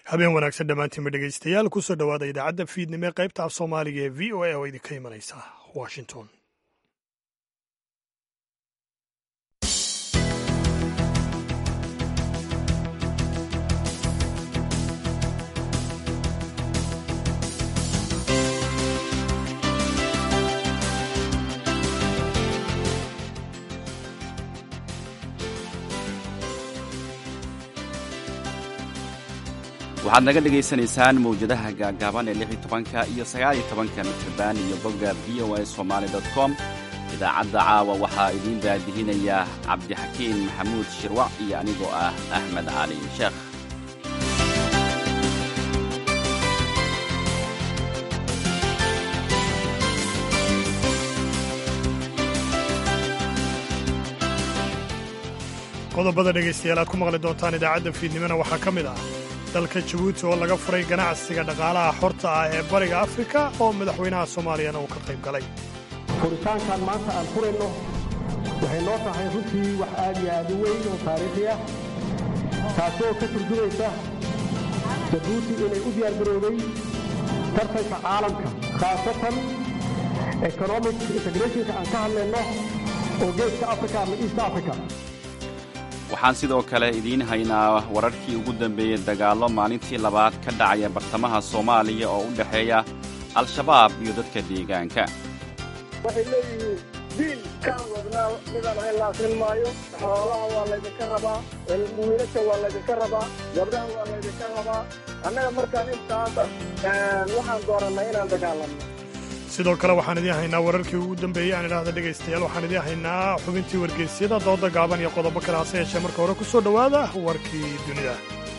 habeen wanaagsan dhammaantiinba dhegaystayaal kusoo dhowaada idaacadda fiidnimo ee qaybta af soomaaliga ee v o a oo idinka imanaysa washington waxaad naga dhegaysanaysaan mawjadaha gaagaaban ee lix iyo tobanka iyo sagaal iyo tobanka mitrban iyo bogga v o a somaali dot com idaacadda caawa waxaa idiin daadihinaya cabdixakiin maxamuud shirwac iyo anigoo ah axmed cali sheekh qodobada dhegaystayaal aad ku maqli doontaan idaacadda fiidnimona waxaa ka mid ah dalka jabuuti oo laga furay ganacsiga dhaqaalaha xorta ah ee bariga afrika oo madaxweynaha soomaaliyana uu ka qayb galay furitaankan maanta aan furayno waxay noo tahay runtii wax aad iyo aad u weyn oo taariikhi ah taasoo ka turjumaysa jabuuti inay u diyaargarowday tartanka caalamka khaasatan economic integrationka aan ka hadlayno oo geeska africa ama east africa waxaan sidoo kale idiin haynaa wararkii ugu dambeeyey dagaallo maalintii labaad ka dhacaya bartamaha soomaaliya oo u dhexeeya al-shabaab iyo dadka deegaanka waxay leeyihiin diil kaan wadnaa midaan ahayn laasrin maayo xoolaha waa laydinka rabaa wiilasha waa laydinka rabaa gabdhaha waa laydinka rabaa annaga markaan intaas waxaan doorannay inaan dagaalanno sidoo kale waxaan idiin haynaa wararkii ugu dambeeyey aan idhaahda dhegaystayaal waxaan idiin haynaa xubintii wargeysyada dooda gaaban iyo qodobo kale hase yeeshee marka hore ku soo dhowaada warkii dunida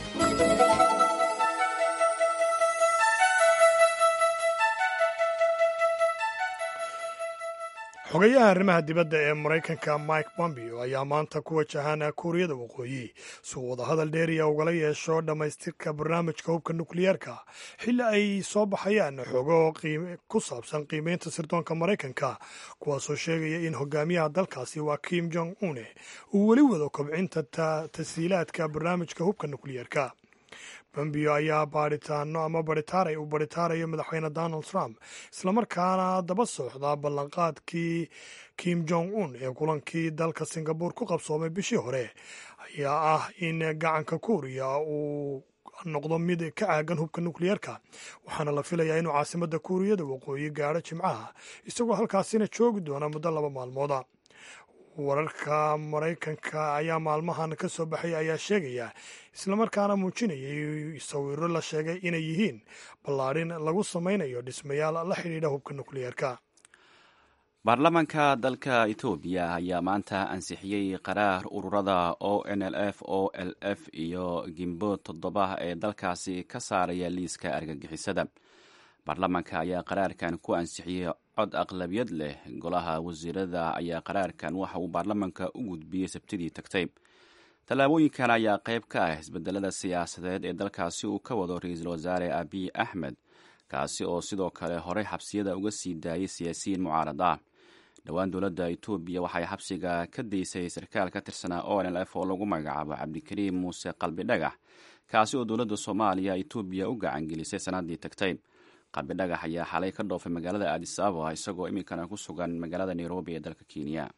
xogayaha arrimaha dibadda ee maraykanka mike pompeo ayaa maanta ku wajahaan kuuriyada waqooyi si uu wadahadal dheeriya ugala yeesho dhammaystirka barnaamijka hubka nukliyeerka xilli ay soo baxayaan xogo ku saabsan qiimeynta sirdoonka maraykanka kuwaasoo sheegaya in hogaamiyaha dalkaasi waa kim jong une uu weli wado kobcinta tashiilaadka barnaamijka hubka nukliyeerka bombeo ayaa baadhitaano ama baritaaray uu baritaarayo madaxweyne donald trump islamarkaana daba socda ballanqaadkii kim jong un ee kulankii dalka singabore ku qabsoomay bishii hore ayaa ah in gacanka kuuriya uu noqdo mid ka caagan hubka nukliyeerka waxaana la filayaa inuu caasimadda kuuriyada waqooyi gaadho jimcaha isagoo halkaasina joogi doona muddo laba maalmooda wararka maraykanka ayaa maalmahan ka soo baxay ayaa sheegaya islamarkaana muujinayay sawiro la sheegay inay yihiin ballaadhin lagu samaynayo dhismayaal la xidhiidha hubka nukliyeerka baarlamaanka dalka etoobiya ayaa maanta ansixiyey qaraar ururada o n l f o l f iyo gimbo toddoba ee dalkaasi ka saaraya liiska argagixisada baarlamaanka ayaa qaraarkan ku ansixiyey cod aqlabiyad leh golaha wasiirada ayaa qaraarkan waxa uu baarlamaanka u gudbiyey sabtidii tagtay tallaabooyinkan ayaa qayb ka ah isbedelada siyaasadeed ee dalkaasi uu ka wado ra-iisul wasaare abiy axmed kaasi oo sidoo kale horey xabsiyada uga sii daayay siyaasiyiin mucaarad ah dhowaan dowladda etoobiya waxay xabsiga ka daysay sarkaal ka tirsanaa o n l f oo lagu magacaabo cabdikariim muuse qalbi dhagax kaasi oo dowladda soomaaliya etoobiya u gacangelisay sannaddii tagtay qalbi dhagax ayaa xalay ka dhoofay magaalada aadis ababa isagoo iminkana ku sugan magaalada nairobi ee dalka kenya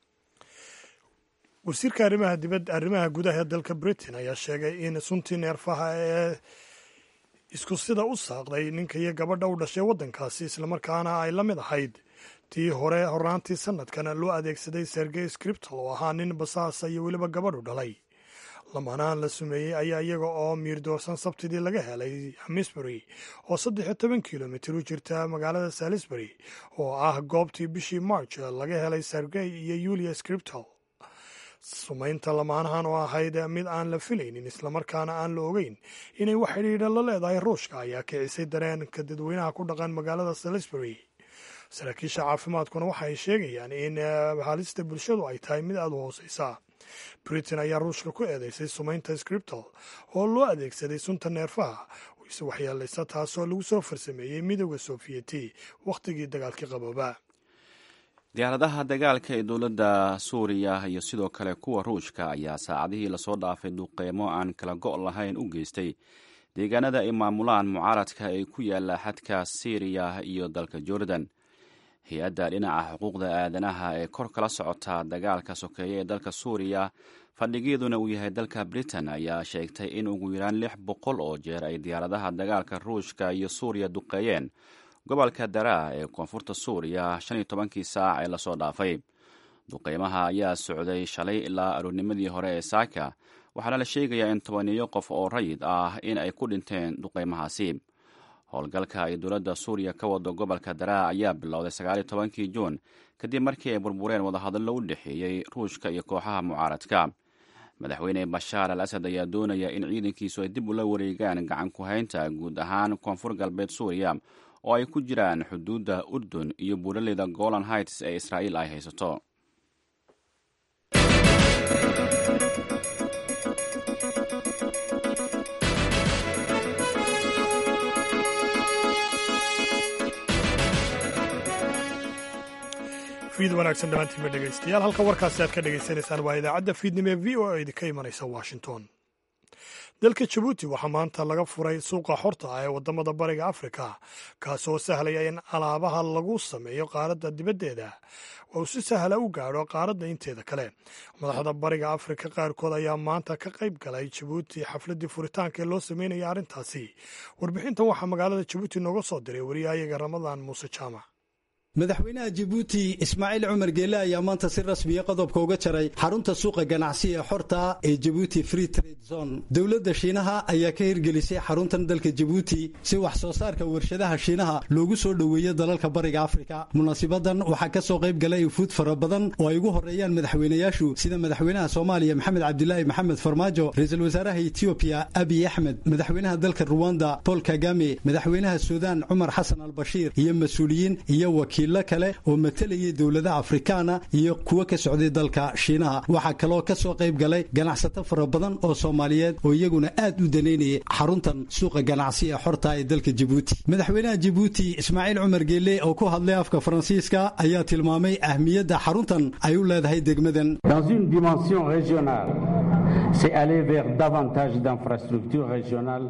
wasiirka arrimaha dibad arrimaha gudaha ee dalka britain ayaa sheegay in suntii neerfaha ee isku sida u saaqday ninka iyo gabadha u dhashay waddankaasi islamarkaana ay la mid ahayd tii hore hornaantii sanadkan loo adeegsaday sergey scriptal oo ahaa nin basaasa iyo weliba gabadhu dhalay lamaanahan la sumeeyey ayaa iyaga oo miirdoorsan sabtidii laga helay hamisbury oo saddex iyo toban kilomitir u jirta magaalada salisbury oo ah goobtii bishii march laga helay sergey iyo yulia scriptal sumaynta lamaanahan oo ahayd mid aan la filaynin islamarkaana aan la ogeyn inay wax xidhiidha la leedahay ruushka ayaa kicisay dareenka dadweynaha ku dhaqan magaalada salisbury saraakiisha caafimaadkuna waxa ay sheegayaan in halista bulshadu ay tahay mid aada u hooseysa britain ayaa ruushka ku eedeysay sumaynta scriptal oo loo adeegsaday sunta neerfaha ise waxyeelaysa taasoo lagu soo farsameeyey midooda soofiyeti wakhtigii dagaalkii qabooba diyaaradaha dagaalka ee dowladda suuriya iyo sidoo kale kuwa ruushka ayaa saacadihii lasoo dhaafay duqeymo aan kala go' lahayn u geystay deegaanada ay maamulaan mucaaradka ee ku yaala xadka syriya iyo dalka jordan hay-adda dhinaca xuquuqda aadanaha ee kor kala socota dagaalka sokeeye ee dalka suuriya fadhigeeduna uu yahay dalka britain ayaa sheegtay in ugu yaraan lix boqol oo jeer ay diyaaradaha dagaalka ruushka iyo suuriya duqeeyeen gobolka daraa ee koonfurta suuriya shan iyo tobankii saac ee lasoo dhaafay duqeymaha ayaa socday shalay ilaa aroornimadii hore ee saaka waxaana la sheegayaa in tobaniyo qof oo rayid ah in ay ku dhinteen duqeymahaasi howlgalka ay dowladda suuriya ka wado gobolka daraa ayaa bilowday sagaaliyo tobankii juun kadib markii ay burbureen wadahadallo u dhexeeyey ruushka iyo kooxaha mucaaradka madaxweyne bashaar al asad ayaa doonaya in ciidankiisu ay dib ula wareegaan gacan ku haynta guud ahaan koonfur galbeed suuriya oo ay ku jiraan xuduudda urdun iyo buuraleyda golan heights ee israa'iil ay haysato fiid wanaagsan dhammaantiinba dhegaystayaal halka warkaasi aad ka dhagaysanaysaan waa idaacadda fiidnimo ee v o a idinka imanaysa washington dalka jabuuti waxaa maanta laga furay suuqa xorta ah ee waddamada bariga afrika kaasoo sahlaya in alaabaha lagu sameeyo qaaradda dibaddeeda uu si sahla u gaadho qaaradda inteeda kale madaxda bariga afrika qaarkood ayaa maanta ka qayb galay jabuuti xafladdii furitaanka ee loo sameynaya arrintaasi warbixintan waxaa magaalada jabuuti nooga soo diray wariyahayaga ramadaan muuse jaamac madaxweynaha jabuuti ismaaciil cumar geele ayaa maanta si rasmiya qodobka uga jaray xarunta suuqa ganacsi ee xorta ee jabuuti free trade zone dowladda shiinaha ayaa ka hirgelisay xaruntan dalka jabuuti si wax soo saarka warshadaha shiinaha loogu soo dhoweeyo dalalka bariga afrika munaasibadan waxaa ka soo qayb galay ufuud fara badan oo ay ugu horeeyaan madaxweynayaashu sida madaxweynaha soomaaliya maxamed cabdilaahi maxamed farmaajo ra-iisul wasaaraha etiobiya abiy axmed madaxweynaha dalka ruwanda paul kagame madaxweynaha suudaan cumar xasan albashiir iyo mas-uuliyiin iyo wakiil kale oo matalayay dowladaha afrikaana iyo kuwo ka socday dalka shiinaha waxaa kaloo ka soo qayb galay ganacsato fara badan oo soomaaliyeed oo iyaguna aad u danaynayay xaruntan suuqa ganacsi ee xorta ee dalka jabuuti madaxweynaha jabuuti ismaaciil cumar geele oo ku hadlay afka faransiiska ayaa tilmaamay ahmiyadda xaruntan ay u leedahay degmadan dans une dimension régionale c'est aller vers davantage d'infrastructures régionales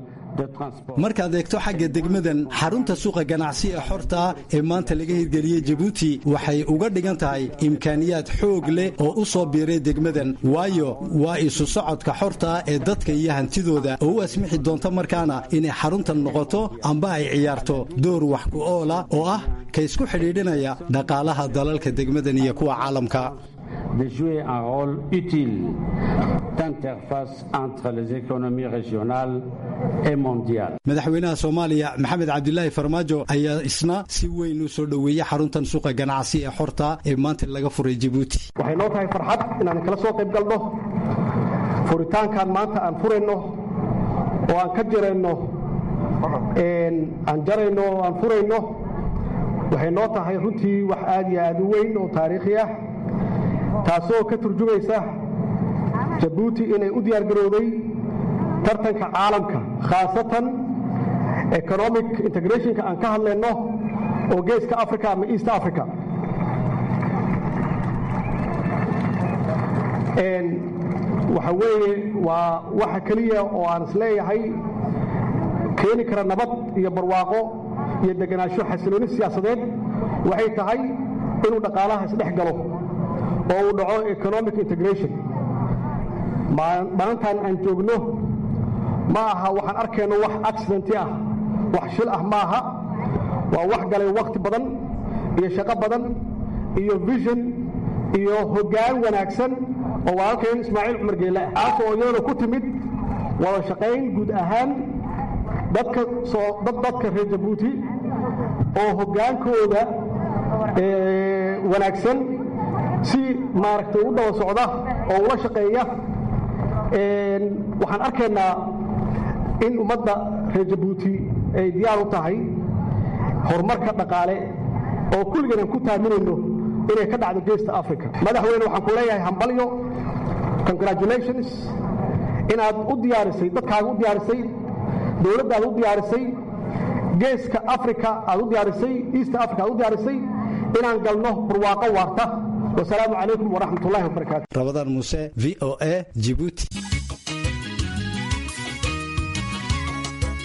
markaad eegto xagga degmadan xarunta suuqa ganacsi ee xorta ee maanta laga hirgeliyey jabuuti waxay uga dhigan tahay imkaaniyaad xoog leh oo u soo biiray degmadan waayo waa isu socodka xorta ee dadka iyo hantidooda oo u asmixi doonta markaana inay xaruntan noqoto amba ay ciyaarto door wax ku oola oo ah ka isku xidhiidhinaya dhaqaalaha dalalka degmadan iyo kuwa caalamka de jouer un rôle utile d'interface entre les économies régionales et mondiales. madaxweynaha soomaaliya maxamed cabdilaahi farmaajo ayaa isna si weyn u soo dhoweeyey xaruntan suuqa ganacsi ee xorta ee maanta laga furay jabuuti waxay noo tahay farxad inaan kala soo qayb galno furitaankan maanta aan furayno oo aan ka jirayno aan jarayno oo aan furayno waxay noo tahay runtii wax aad iyo aad u weyn oo taariikhi ah taasoo ka turjumaysa jabuuti inay u diyaargarowday tartanka caalamka khaasatan economic integrationka aan ka hadlayno oo geeska africa ama east africa waxa weeye waa waxa keliya oo aan isleeyahay keeni kara nabad iyo barwaaqo iyo deganaansho xasilooni siyaasadeed waxay tahay inuu dhaqaalaha isdhex galo oo uu dhaco economic integration maalintan aan joogno ma aha waxaan arkayno wax accidenti ah wax shil ah ma aha waa wax galay wakhti badan iyo shaqo badan iyo vision iyo hoggaan wanaagsan oo walaalkayn ismaaciil cumar geele ah taas oo iyadana ku timid wada shaqayn guud ahaan dadka soo dad dadka reer jabuuti oo hoggaankooda wanaagsan si maaragtay u daba socda oo ula shaqeeya waxaan arkaynaa in ummadda reer jabuuti ay diyaar u tahay horumarka dhaqaale oo kulligan aan ku taaminayno inay ka dhacdo geesta africa madaxweyne waxaan ku leeyahay hambalyo congratulations inaad u diyaarisay dadkaaga u diyaarisay dowladdaada u diyaarisay geeska africa aad u diyaarisay east africa aad u diyaarisay inaan galno barwaaqo waarta wasalaamu calaykum waraxmat ullahi wabarakaatu rabadaan muuse v o a jibuuti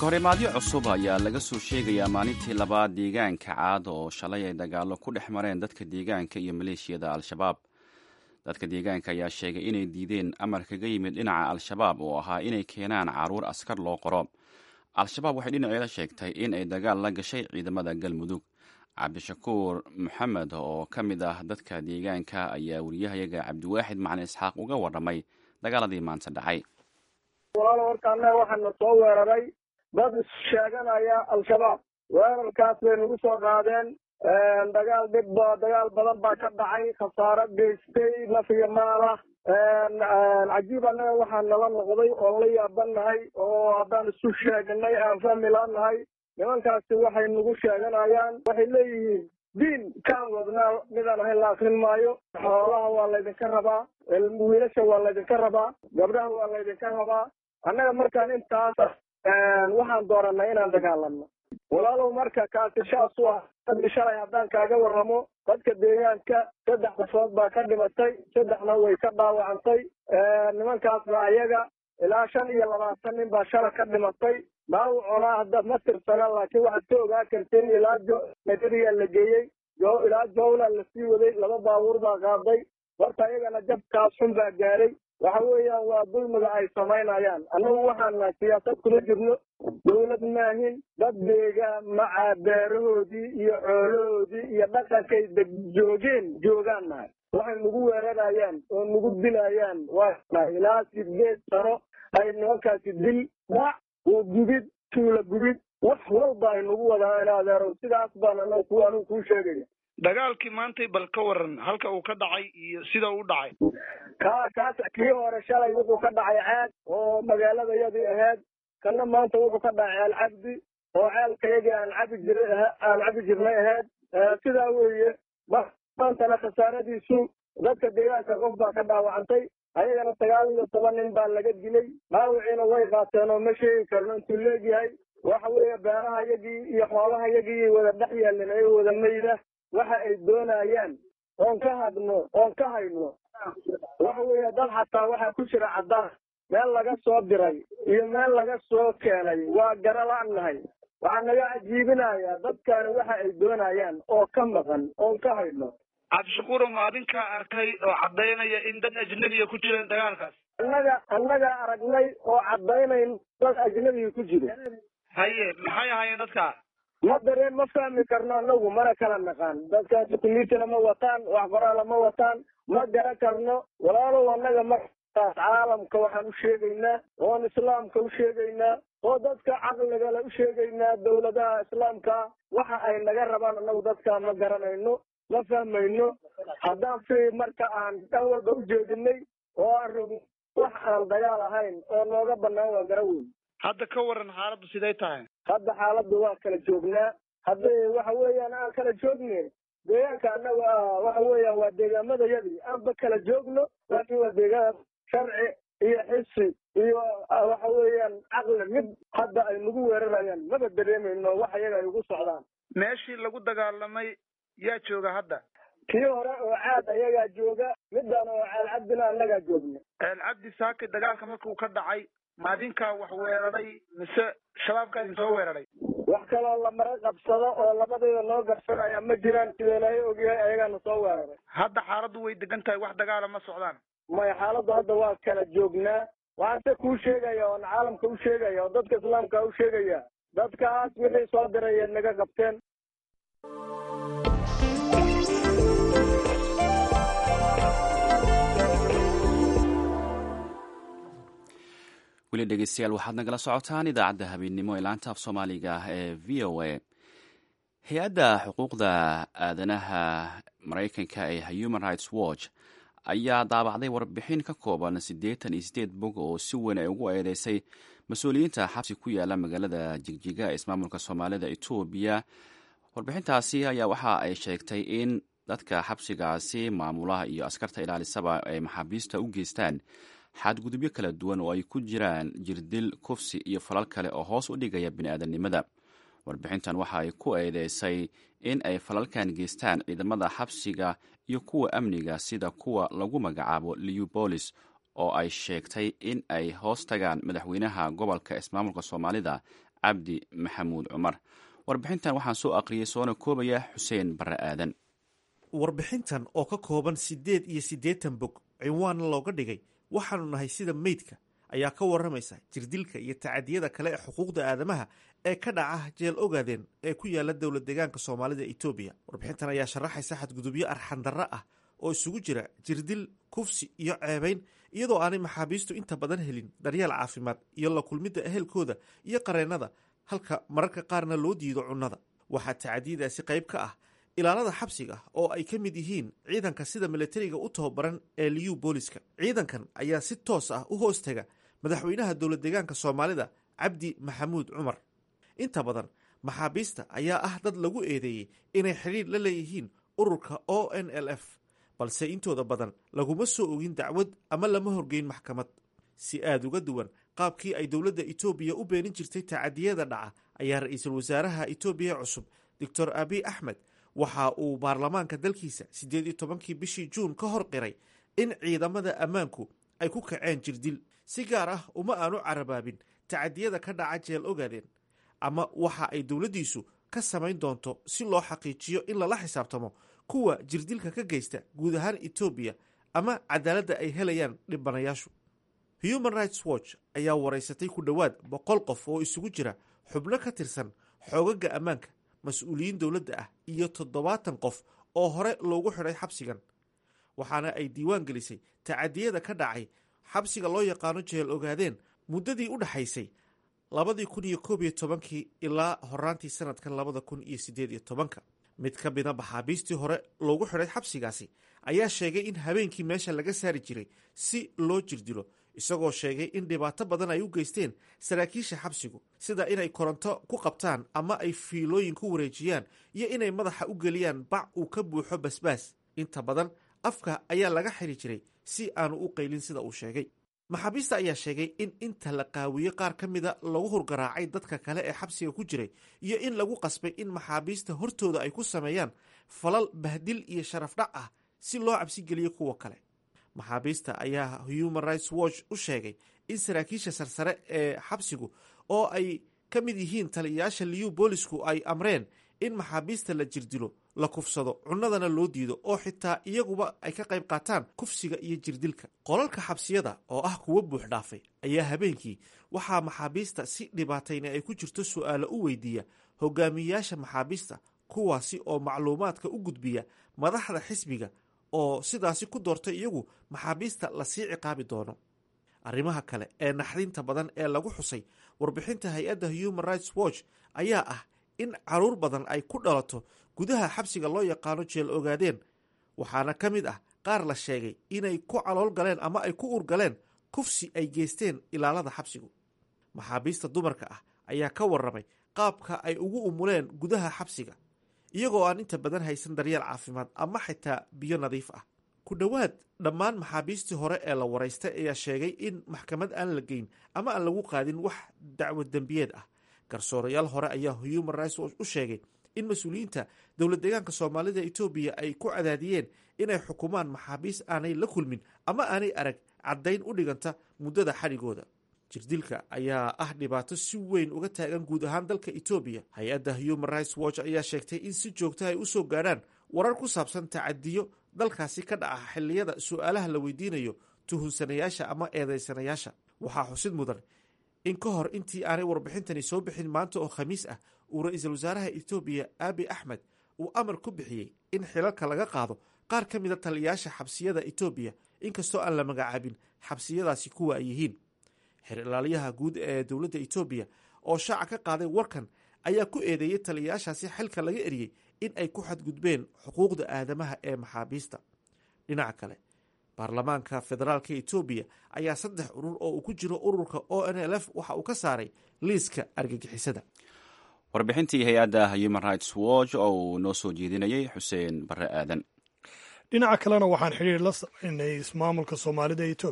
iskahorimaadyo cusub ayaa laga soo sheegayaa maalintii labaad deegaanka caad oo shalay ay dagaallo ku dhex mareen dadka deegaanka iyo maleeshiyada al-shabaab dadka deegaanka ayaa sheegay inay diideen amar kaga yimid dhinaca al-shabaab oo ahaa inay keenaan caruur askar loo qoro al-shabaab waxay dhinaceeda sheegtay in ay dagaal la gashay ciidamada galmudug cabdishakuur maxamed oo ka mid ah dadka deegaanka ayaa wariyahayaga cabdiwaaxid macalin isxaaq uga warramay dagaaladii maanta dhacay walaalo horta annaga waxaana soo weeraray dad sheeganaya al-shabaab weerarkaas bay nagu soo qaadeen dagaal dhib ba dagaal badan baa ka dhacay khasaaro geystay naf iyo maalah cajiib annaga waxaa nala noqday oo la yaabanahay oo haddaan isu sheegnay aan fahmi laanahay nimankaasi waxay nagu sheeganayaan waxay leeyihiin diin kaan wadnaa midaan ahayn la akrin maayo xoolaha waa laydinka rabaa wiilasha waa laydinka rabaa gabdhaha waa laydinka rabaa annaga markaan intaas waxaan dooranay inaan dagaalano walaalow marka kaasi shaas u ah shalay haddaan kaaga warramo dadka deegaanka saddex qofood baa ka dhimatay saddexna way ka dhaawacantay nimankaasna ayaga ilaa shan iyo labaatan nin baa shala ka dhimatay dhaawacona hadda ma tirsana laakiin waxaad ka ogaa karteen ilaa nagadiyaa la geeyey ilaa jowla lasii waday laba baabuur baa qaaday horta ayagana jabkaas xun baa gaaray waxa weeyaan waa dulmiga ay samaynayaan annagu waxaana siyaasad kula jirno dawlad maahin dad deegaan macaa beerahoodii iyo xoolahoodii iyo dhaqankay deg joogeen joogaan nahay waxay nagu weerarayaan oo nagu dilayaan waa ilaa sideed sano ay nimankaasi dil dhac oo gubid tuula gubid wax walba ay nagu wadaan adeero sidaas baan anagu ku anigu kuu sheegaya dagaalkii maantay bal ka waran halka uu ka dhacay iyo sida u dhacay ka kaas kii hore shalay wuxuu ka dhacay ceed oo magaaladayadii ahayd kana maanta wuxuu ka dhacay ceelcabdi oo ceelkayagii aan cabi jir aan cabi jirnay ahayd sidaa weeye maantana khasaaradiisu dadka deegaanka qof baa ka dhaawacantay ayagana sagaal iyo toban nin baa laga dilay dhaawiciina way qaateen oo ma sheegi karno intuu leegyahay waxa weeye beeraha yagii iyo xoolaha yagii wada dhex yaalin ay wada mayda waxa ay doonayaan oon ka hadno oon ka hayno waxa weeye dad xataa waxaa ku jira caddaan meel laga soo diray iyo meel laga soo keenay waa garala-nahay waxaa naga cajiibinayaa dadkaani waxa ay doonayaan oo ka maqan oon ka hayno cabdishakuuro ma adinkaa arkay oo caddaynaya in dad ajnabiya ku jireen dagaalkaas annaga annagaa aragnay oo caddaynayn dad ajnabiga ku jiro haye maxay ahaayeen dadkaa ma dareen ma fahmi karno anagu mana kala naqaan dadkaasi kuliitana ma wataan wax qoraala ma wataan ma garan karno walaalow annaga markaas caalamka waxaan u sheegaynaa oon islaamka u sheegaynaa oo dadka caqligale u sheegaynaa dawladaha islaamka waxa ay naga rabaan anagu dadkaa ma garanayno ma fahmayno haddaan fi marka aan dhan walba u jeedinay oo aan rogno wax aan dagaal ahayn oo nooga banaan waa gara weyn hadda ka waran xaaladdu siday tahay hadda xaaladda waa kala joognaa hadda waxa weeyaan aan kala joogne deegaanka annaga waxa weeyaan waa deegaamadayadii aanba kala joogno laakiin waa deegaan sharci iyo xisi iyo waxa weeyaan caqli mid hadda ay nagu weerarayaan maba dareemayno wax iyaga ay ugu socdaan meeshii lagu dagaalamay yaa jooga hadda kii hore oo caad ayagaa jooga midaan oo ceel cabdina annagaa joogna ceel cabdi saaki dagaalka markuu ka dhacay maadinkaa wax weeraray mise shabaabkaa idin soo weeraray wax kaloo la mara qabsado oo labadayda noo garsanaya ma jiraan sida ilaahay ogyahay ayagaana soo weeraray hadda xaaladdu way degan tahay wax dagaala ma socdaan maya xaaladdu hadda waa kala joognaa waxaan se kuu sheegaya oon caalamka u sheegaya oo dadka islaamka u sheegaya dadkaas wixii soo diraya naga qabteen weli dhegeystayaal waxaad nagala socotaan idaacadda habeennimo ee laanta af soomaaliga ee v o a hay-adda xuquuqda aadanaha maraykanka ee human rights watch ayaa daabacday warbixin ka kooban siddeetan iyo siddeed bog oo si weyn ay ugu eedeysay mas-uuliyiinta xabsi ku yaala magaalada jigjiga ee ismaamulka soomaalida etoobiya warbixintaasi ayaa waxa ay sheegtay in dadka xabsigaasi maamulaha iyo askarta ilaalisaba ay maxaabiista u geystaan xadgudubyo kala duwan oo ay ku jiraan jirdil kufsi iyo falal kale oo hoos u dhigaya bini'aadanimada warbixintan waxa ay ku eedeysay in ay falalkan geystaan ciidamada xabsiga iyo kuwa amniga sida kuwa lagu magacaabo liubolis oo ay sheegtay in ay hoos tagaan madaxweynaha gobolka ismaamulka soomaalida cabdi maxamuud cumar warbixintan waxaan soo aqriyey soona koobaya xuseen barre aadan warbixintan oo ka kooban siddeed iyo siddeetan bog cinwaanna looga dhigay waxaanu nahay sida meydka ayaa ka warramaysa jirdilka iyo tacadiyada kale ee xuquuqda aadamaha ee ka dhaca jeel ogaadeen ee ku yaala dowlad deegaanka soomaalida etoobiya warbixintan ayaa sharaxaysa xadgudubyo arxandarro ah oo isugu jira jirdil kufsi iyo ceebayn iyadoo aanay maxaabiistu inta badan helin daryeel caafimaad iyo la kulmidda ehelkooda iyo qareennada halka mararka qaarna loo diido cunnada waxaa tacadiyadaasi qayb ka ah ilaalada xabsiga oo ay ka mid yihiin ciidanka sida milatariga u tababaran ee liyu booliska ciidankan ayaa si toos ah u hoos taga madaxweynaha dowlad deegaanka soomaalida cabdi maxamuud cumar inta badan maxaabiista ayaa ah dad lagu eedeeyey inay xidhiir la leeyihiin ururka o n l f balse intooda badan laguma soo ogin dacwad ama lama horgeyn maxkamad si aada uga duwan qaabkii ay dowladda etoobiya u beenin jirtay tacadiyada dhaca ayaa ra-iisul wasaaraha etoobiya cusub doctor abiy axmed waxa uu baarlamaanka dalkiisa siddeed iyo tobankii bishii juun ka hor qiray in ciidamada ammaanku ay ku kaceen jirdil si gaar ah uma aanu carabaabin tacadiyada ka dhaca jeel ogaadeen ama waxa ay dowladdiisu ka samayn doonto si loo xaqiijiyo in lala xisaabtamo kuwa jirdilka ka geysta guud ahaan etoobiya ama cadaaladda ay helayaan dhibanayaashu human rights watch ayaa waraysatay ku dhowaad boqol qof oo isugu jira xubno ka tirsan xoogaga ammaanka mas-uuliyiin dowladda ah iyo toddobaatan qof oo hore loogu xidhay xabsigan waxaana ay diiwaan gelisay tacadiyada ka dhacay xabsiga loo yaqaano jeel ogaadeen muddadii u dhexaysay labadii kun iyo koob iyo tobankii ilaa horaantii sanadkan labada kun iyo siddeed iyo tobanka mid ka mida maxaabiistii hore loogu xidhay xabsigaasi ayaa sheegay in habeenkii meesha laga saari jiray si loo jirdilo isagoo sheegay in dhibaato badan ay u geysteen saraakiisha xabsigu sida inay koronto ku qabtaan ama ay fiilooyin ku wareejiyaan iyo inay madaxa u geliyaan bac uu ka buuxo basbaas inta badan afka ayaa laga xiri jiray si aanu u qaylin sida uu sheegay maxaabiista ayaa sheegay in inta la qaawiye qaar ka mida lagu hurgaraacay dadka kale ee xabsiga ku jiray iyo in lagu qasbay in maxaabiista hortooda ay ku sameeyaan falal bahdil iyo sharaf dhac ah si loo cabsigeliyo kuwa kale maxaabiista ayaa human rights watch u sheegay in saraakiisha sarsare ee xabsigu oo ay ka mid yihiin taliyayaasha liyu boolisku ay amreen in maxaabiista la jirdilo la kufsado cunnadana loo diido oo xitaa iyaguba ay ka qayb qaataan kufsiga iyo jirdilka qolalka xabsiyada oo ah kuwo buux dhaafay ayaa habeenkii waxaa maxaabiista si dhibaatayna ay ku jirto su-aalo u weydiiya hogaamiyeyaasha maxaabiista kuwaasi oo macluumaadka u gudbiya madaxda xisbiga oo sidaasi ku doortay iyagu maxaabiista lasii ciqaabi doono arrimaha kale ee naxdinta badan ee lagu xusay warbixinta hay-adda human rights watch ayaa ah in caruur badan ay ku dhalato gudaha xabsiga loo yaqaano jeel ogaadeen waxaana ka mid ah qaar la sheegay inay ku calool galeen ama ay ku urgaleen kufsi ay geysteen ilaalada xabsigu maxaabiista dumarka ah ayaa ka warramay qaabka ay ugu umuleen gudaha xabsiga iyagoo aan inta badan haysan daryeel caafimaad ama xitaa biyo nadiif ah ku dhowaad dhammaan maxaabiistii hore ee la waraystay ayaa sheegay in maxkamad aan la geyn ama aan lagu qaadin wax dacwo dembiyeed ah garsoorayaal hore ayaa human rights watch u sheegay in mas-uuliyiinta dowlad deegaanka soomaalida etoobiya ay ku cadaadiyeen inay xukumaan maxaabiis aanay la kulmin ama aanay arag caddayn u dhiganta muddada xadhigooda jirdilka ayaa ah dhibaato si weyn uga taagan guud ahaan dalka etoobiya hay-adda human rights watch ayaa sheegtay in si joogta ay usoo gaadhaan warar ku saabsan tacadiyo dalkaasi ka dhaca xilliyada su-aalaha la weydiinayo tuhunsanayaasha ama eedeysanayaasha waxaa xusid mudan in ka hor intii aanay warbixintani soo bixin maanta oo khamiis ah uu ra-iisul wasaaraha etoobiya abi axmed uu amar ku bixiyey in xilalka laga qaado qaar ka mida taliyayaasha xabsiyada etoobiya inkastoo aan la magacaabin xabsiyadaasi kuwa ay yihiin xer ilaaliyaha guud ee dowladda etoobiya oo shaaca ka qaaday warkan ayaa ku eedeeyey taliyayaashaasi xilka laga eriyey in ay ku xadgudbeen xuquuqda aadamaha ee maxaabiista dhinaca kale baarlamaanka federaalka etoobiya ayaa saddex urur oo uu ku jiro ururka o n l f waxa uu ka saaray liiska argagixisada warbixintii hay-adda human rights watch oo uu noo soo jeedinayay xuseen barre aadan dhinaca kalena waxaan xidhiir la samaynay ismaamulka soomaalida etoobiya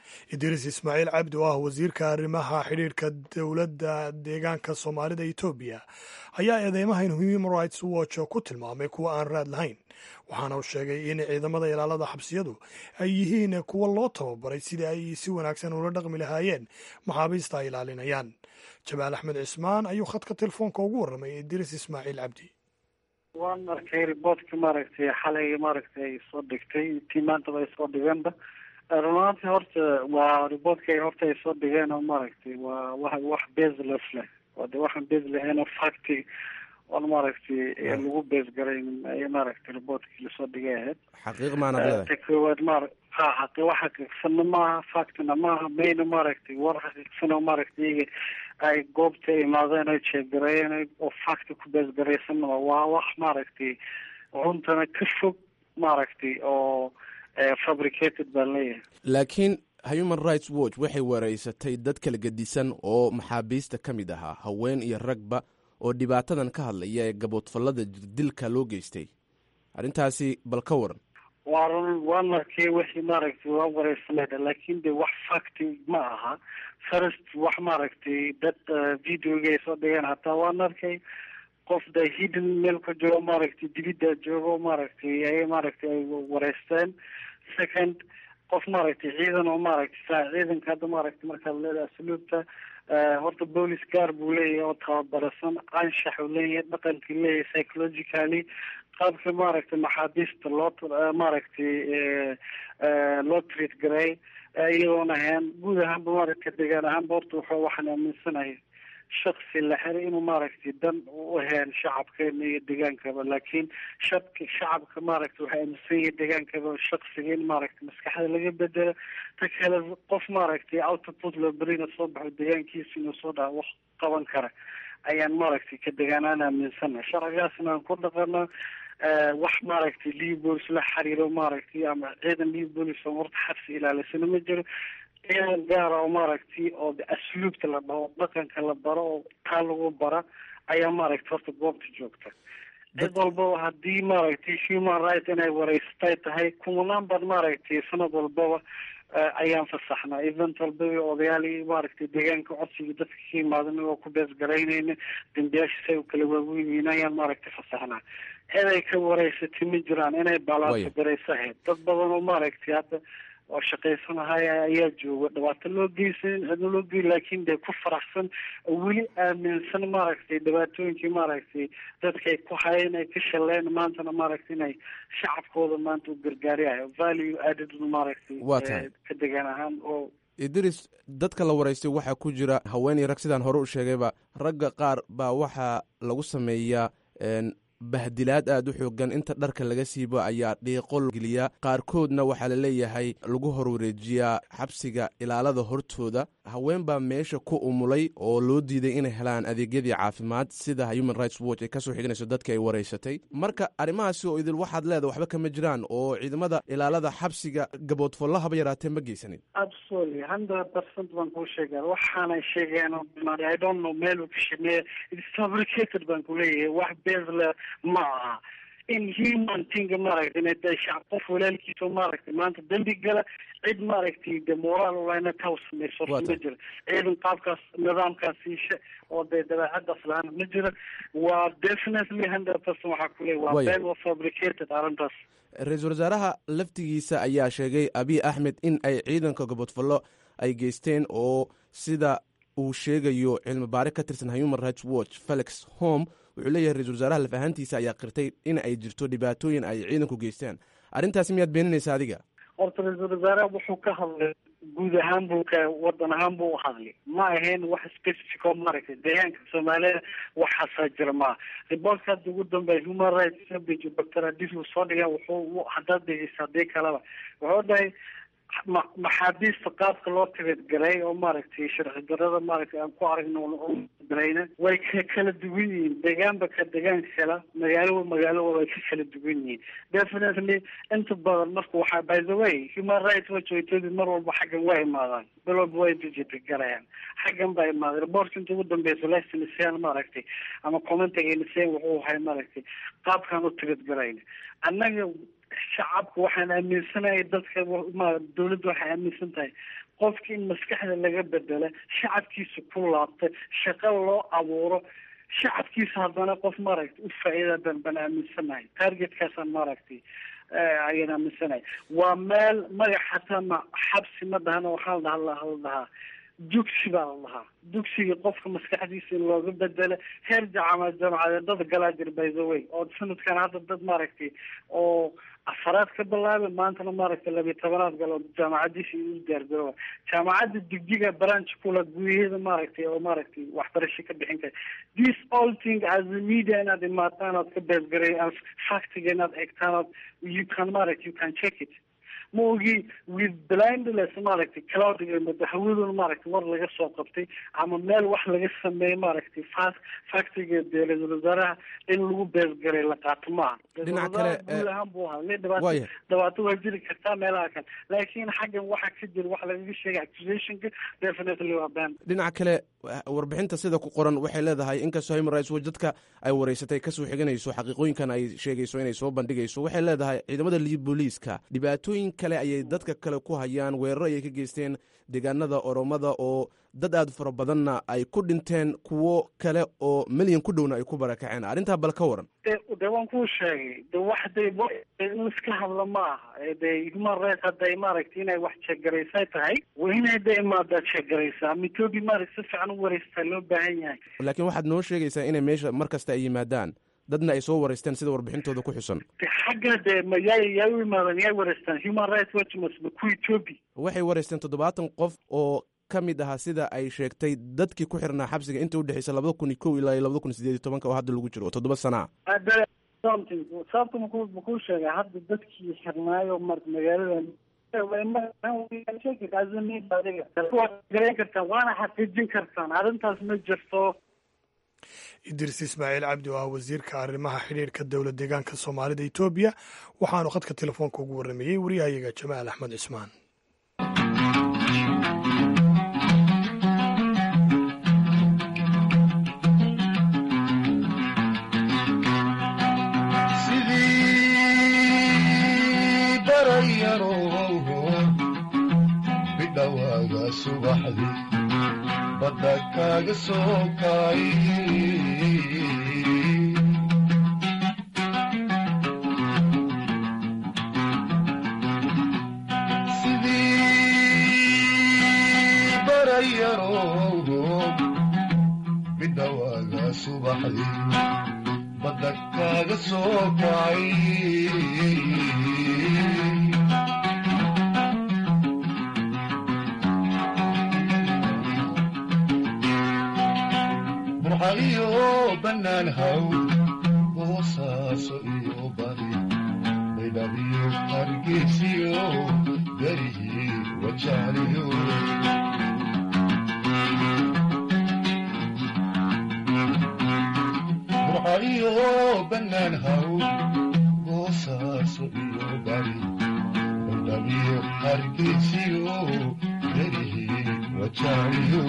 idriis ismaaciil cabdi oo ah wasiirka arrimaha xidhiirka dowladda deegaanka soomaalida etoobiya ayaa eedeymahan human rights watch ku tilmaamay kuwa aan raad lahayn waxaana uu sheegay in ciidamada ilaalada xabsiyadu ay yihiin kuwa loo tababaray sidii ay si wanaagsan ula dhaqmi lahaayeen maxaabiista ay ilaalinayaan jamaal axmed cismaan ayuu khadka telefoonka ugu warramay idriis ismaaciil cabdi waan arkay riboortka maaragtay xalay maaragtay ay soo dhigtay tii maantaba ay soo dhigeenba runaantii horta waa riboortka ay horta ay soo dhigeen oo maaragtay waa wa wax baseless leh waa de waxaan base lahayn oo facty oon maaragtay lagu base garayn ay maaragtay riboortkii lasoo dhigay ahayd xaqiiq maanad leedahay ta koowaad maar ha xaqi wax xaqiiqsanna maaha factina maaha mayna maaragtay war xaqiiqsan oo maaragtay iyaga ay goobta imaadeen ay jeegareeyeen oo facti ku base garaysanna waa wax maaragtay runtana ka fog maaragtay oo fabricated baan leeyahay laakiin human rights watch waxay wareysatay dad kala gedisan oo maxaabiista ka mid ahaa haween iyo ragba oo dhibaatadan ka hadlaya ee gaboodfallada jirdilka loo geystay arrintaasi bal ka waran waa run waan arkay wixii maaragtay waa wareysanayda laakin de wax facty ma aha first wax maaragtay dad videoga ay soo dhigeen hataa waan arkay qof da hidden meel ka joogo maaragtay dibidda joogo maaragtay ay maaragtay ay wareysteen second qof maaragtay ciidan oo maaragtay saa ciidanka hadda maaragtay markaad leedahay asluubta horta boolis gaar buu leeyahay oo tababarasan anshax uu leeyahay dhaqankii leeyahay psychologically qaabka maaragtay maxaabiista loo maaragtay loo treat garay iyadoon ahayn guud ahaanba maaragtay degaan ahaanba horta wuxuu waxaan aaminsanahay shaksi la xiray inuu maaragtay dan u ahayn shacabkeena iyo degaankaba laakiin shadka shacabka maaragtay waxay aaminsan yihiin degaankaba shaksiga in maaragtay maskaxda laga bedelo ta kale qof maaragtay output loo berina soo baxo degaankiisa inuu soo dhaha wax qaban kara ayaan maaragtay ka degaanaan aaminsanahay sharcigaasna aan ku dhaqano wax maaragtay libolis la xiriiro maaragtay ama ciidan libolis oo horta xabsi ilaalisana ma jiro ciidan gaara oo maaragtay oo asluubta la dhaho dhaqanka la baro oo taa lagu bara ayaa maaragtay horta goobta joogta cid walbaba haddii maaragtay human right inay wareysatay tahay kumanaan baad maaragtay sanad walbaba ayaan fasaxnaa event walbaba odayaali maaragtay deegaanka codsiga dadka ka yimaadana oo ku bees garaynayna dambiyaasha say u kala waaweyn yihiin ayaan maaragtay fasaxnaa cid ay ka wareysatay ma jiraan inay baalaanto garayso ahayd dad badan oo maaragtay hadda oo shaqaysanahaya ayaa jooga dhibaato loo geysan cidna loo gey laakin dee ku faraxsan oo weli aaminsan maaragtay dhibaatooyinkii maaragtay dadka ay ku hayeen ay ka shaleen maantana maaragtay inay shacabkooda maanta u gargaariyayo value added maaragtay Waa tahay. ka degaan ahaan oo idris dadka la waraystay waxaa ku jira haweeney rag sidaan hore u sheegayba ragga qaar baa waxaa lagu sameeyaa een, bahdilaad aada u xoogan inta dharka laga siibo ayaa dhiiqo geliya qaarkoodna waxaa la leeyahay lagu horwareejiyaa xabsiga ilaalada hortooda haween baa meesha ku umulay oo loo diiday inay helaan adeegyadii caafimaad sida human rights watch ay kasoo xiganayso dadka ay waraysatay marka arrimahaasi oo idil waxaad leedahay waxba kama jiraan oo ciidamada ilaalada xabsiga gaboodfollo haba yaraatee ma geysanin absolutely hundred percent baan kuu sheegaa waxaanay sheegeen oo dhan, i don't know meel uu ka shameeye it's fabricated baan ku leeyahay wax bezle ma aha in human thing maaragtay inay tahay shacab qof walaalkiisa oo maaragtay maanta dembi gala cid maaragtay de moraal ulana taa u samayso Waa ma tahay. jiro ciidan qaabkaas nidaamkaas siisha oo dee dabeecadaas lahaana ma jiro waa definitely hundred percent waxaa ku leeyahay waa Waya. been waa fabricated arrintaas ra-iisul wasaaraha laftigiisa ayaa sheegay abiy axmed in ay ciidanka gobodfollo ay geysteen oo sida uu sheegayo cilmi baare ka tirsan human rights watch felix home wuxuu leeyahay ra-isul wasaaraha laf ahaantiisa ayaa qirtay in ay jirto dhibaatooyin ay ciidanku geysteen arrintaasi miyaad beeninaysa adiga horta ra-iisul wasaaraha wuxuu ka hadlay guud ahaan buu ka wadan ahaan buu u hadlay ma ahayn wax specific oo maaragtay deegaanka soomaalida waxaasaa jira maaha riboortka hadda ugu dambeeya human rights service doctor adis uu soo dhigay wuxuu haddaad dhegeysa haddii kaleba wuxuu dhahay ma- maxaabiista qaabka loo tibadgaray oo maaragtay sharci darada maaragtay aan ku aragno oo garayna way ka kala duwan yihiin deegaanba ka degaan kala magaalo magaalo way ka kala duwan yihiin definitely inta badan marka waxaa by the way human rights watch way tedi mar walba xaggan waa imaadaan bil walba way digitagarayaan xaggan baa imaaday reportka inta ugu dambeysa lesnisyan maaragtay ama commentiga nisyan wuxuu ahay maaragtay qaabkaan u tibadgarayna annaga shacabka waxaan aaminsanahay dadka ma dawladda waxay aaminsan tahay qofki in maskaxda laga bedela shacabkiisa ku laabta shaqo loo abuuro shacabkiisa haddana qof maaragtay u faa-iida ban ban aaminsanahay targetkaasaan maaragtay ayaan aaminsanahay waa meel magac xataa ma xabsi ma dhahana waxaa la dhaha la dhahaa dugsi baa la dhahaa dugsiga qofka maskaxdiisa in looga bedelo heer jacama jamcadeed dad galaa jir by the way oo sanadkan hadda dad maaragtay oo afaraad ka bilaabay maantana maaragtay labiyi tobanaad galo jaamacadiisa u diyaargarooba jaamacadda digdiga branch kula gudaheeda maaragtay oo maaragtay waxbarasho ka bixin kara this all thing as a media inaad imaataan ood ka beesgaray factiga inaad egtaan ood you can maaragtay you can check it ma ogi with blindless maaragtay cloudiga mada hawaduna maaragtay war laga soo qabtay ama meel wax laga sameeyey maaragtay fa factiga dee ra-iisul wasaaraha in lagu beesgaray la qaato maaha dhinaca kale guud ahaan buu ahaa le dhibaato dhibaato waa jiri kartaa meelaha kale laakiin xaggan waxa ka jira wax lagaga sheegay accusationka definitely waa ban dhinaca kale warbixinta sida ku qoran waxay leedahay inkastoo human rights watch dadka ay wareysatay kasoo xiganayso xaqiiqooyinkan ay sheegayso inay soo bandhigayso waxay leedahay ciidamada booliiska dhibaatooyin kale ayay dadka kale ku hayaan weeraro ayay ka geysteen deegaanada oromada oo dad aad fara badanna ay ku dhinteen kuwo kale oo milyan ku dhowna ay ku barakaceen arrintaa bal ka waran de waan kuu sheegay de wax de in iska hadla ma aha de human rights hadday maaragtay inay wax jeegaraysay tahay waa inay de imaadaa jeegaraysaa mitoobi maaragta si fiican u wareystaa loo baahan yahay laakiin waxaad noo sheegaysaa inay meesha mar kasta ay yimaadaan dadna ay soo wareysteen sida warbixintooda ku xusan xagga de ma yaa yaa u imaadan yaa wareystaan human rights watch masba ku etoobi waxay wareysteen toddobaatan qof oo ka mid ahaa sida ay sheegtay dadkii ku xirnaa xabsiga inta udhexeysa labada kun iyo kow ilaa iyo labada kun sideed iyo tobanka oo hadda lagu jiro oo toddoba sana a something sababta maku makuu sheegay hadda dadkii xirnaayo mar magaalada garan kartaan waana xaqiijin kartaan arrintaas ma jirto idris ismaaciil cabdi oo ah wasiirka arrimaha xidhiirka dowlad deegaanka soomaalida etoobiya waxaanu khadka telefoonka ugu warramayey waryahayaga jamaal axmed cismaan sidii barayarowho bidhawaaga subaxdii badda kaaga soo kaay sidii barayarowho bidhawaaga subaxdii badda kaaga soo kacay burca iyo bannaan haw boosaaso iyo bari baydhabiyo hargeysiyo garihii wajaaliyo burca iyo bannaan haw boosaaso iyo bari baydhabiyo hargeysiyo garihii wajaaliyo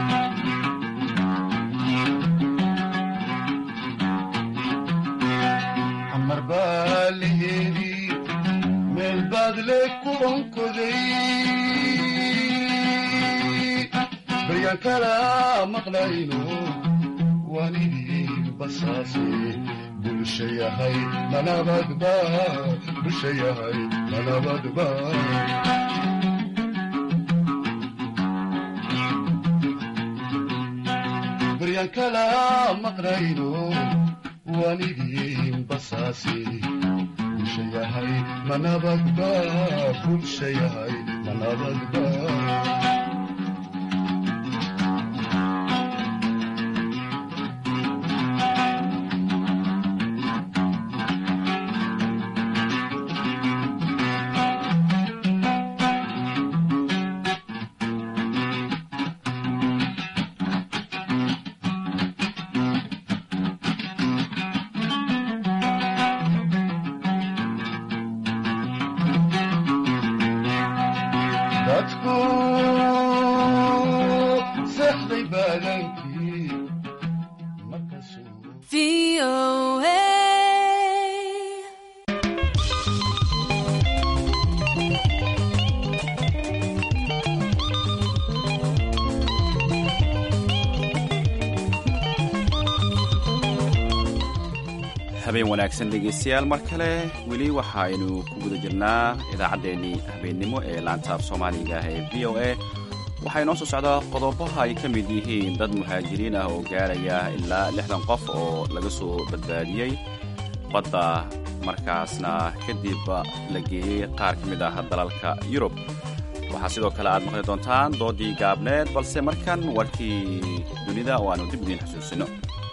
xamar baa la heli meel baad le ku onkoday baryaan kala maqlayno waan idin basaase bulsha yahay manabadba bulsha yahay manabadba baryaan kala maqlayno waan idin basaase bulsha yahay manabadba bulsha yahay manabadba dadku seexday baadankii habeen wanaagsan dhegaystayaal mar kale weli waxaaynu ku guda jirnaa idaacaddeenii habeennimo ee laantaaf soomaaliga ee v o a waxaa inoo soo socdaa qodobaha ay ka mid yihiin dad muhaajiriin ah oo gaaraya ilaa lixdan qof oo laga soo badbaadiyey badda markaasna kadib la geeyey qaar ka mid ah dalalka yurub waxaa sidoo kale aad maqli doontaan doodii gaabneed balse markan warkii dunida oo aanu dib idiin xusuusino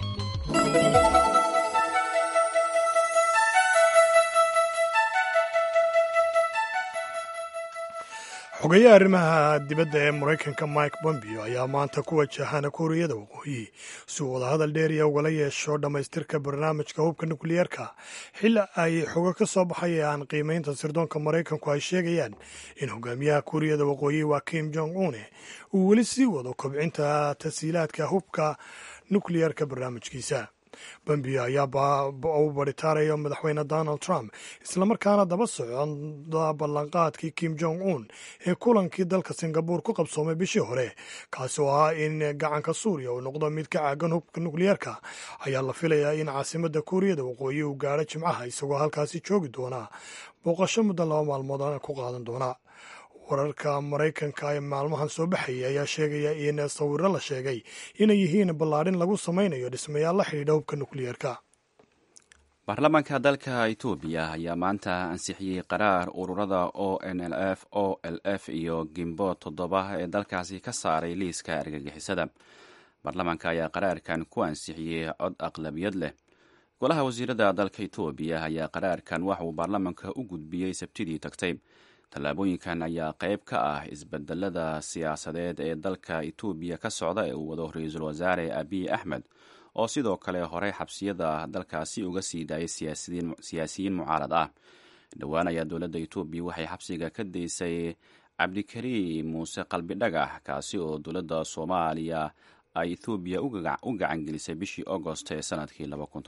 xogayaha arrimaha dibadda ee maraykanka mike bombeo ayaa maanta ku wajahana kuuriyada waqooyi si uu wadahadal dheeriya ugala yeesho dhammaystirka barnaamijka hubka nukliyeerka xili ay xogo ka soo baxayaan qiimaynta sirdoonka maraykanku ay sheegayaan in hogaamiyaha kuuriyada waqooyi waa kim jong une uu weli sii wado kobcinta tasiilaadka hubka nukliyeerka barnaamijkiisa bombeo ayaa u baritaaraya madaxweyne donald trump islamarkaana daba socda ballanqaadkii kim jong un ee kulankii dalka singabuur ku qabsoomay bishii hore kaasi oo ahaa in gacanka suuriya uu noqdo mid ka caagan hubka nukliyeerka ayaa la filayaa in caasimadda kuuriyada waqooyi uu gaadho jimcaha isagoo halkaasi joogi doona booqasho muddo laba maalmood ku qaadan doona wararka maraykanka ee maalmahan soo baxayay ayaa sheegaya in sawiro la sheegay inay yihiin ballaadhin lagu samaynayo dhismayaal la xidhiidha hubka nukliyeerka baarlamaanka dalka etoobiya ayaa maanta ansixiyey qaraar ururada o n l f o l f iyo gimbo toddoba ee dalkaasi ka saaray liiska argagixisada baarlamaanka ayaa qaraarkan ku ansixiyey cod aqlabiyad leh golaha wasiirada dalka etoobiya ayaa qaraarkan waxa uu baarlamaanka u gudbiyey sabtidii tagtay tallaabooyinkan ayaa qayb ka ah isbedelada siyaasadeed ee dalka etoobiya ka socda ee uu wado ra-iisul wasaare abiy axmed oo sidoo kale horey xabsiyada dalkaasi uga sii daayay siyaasiyiin mucaarad ah dhowaan ayaa dowladda etoobiya waxay xabsiga ka daysay cabdikariim muuse qalbi dhagax kaasi oo dowladda soomaaliya ay ethoobiya u gacangelisay bishii agost ee sanadkii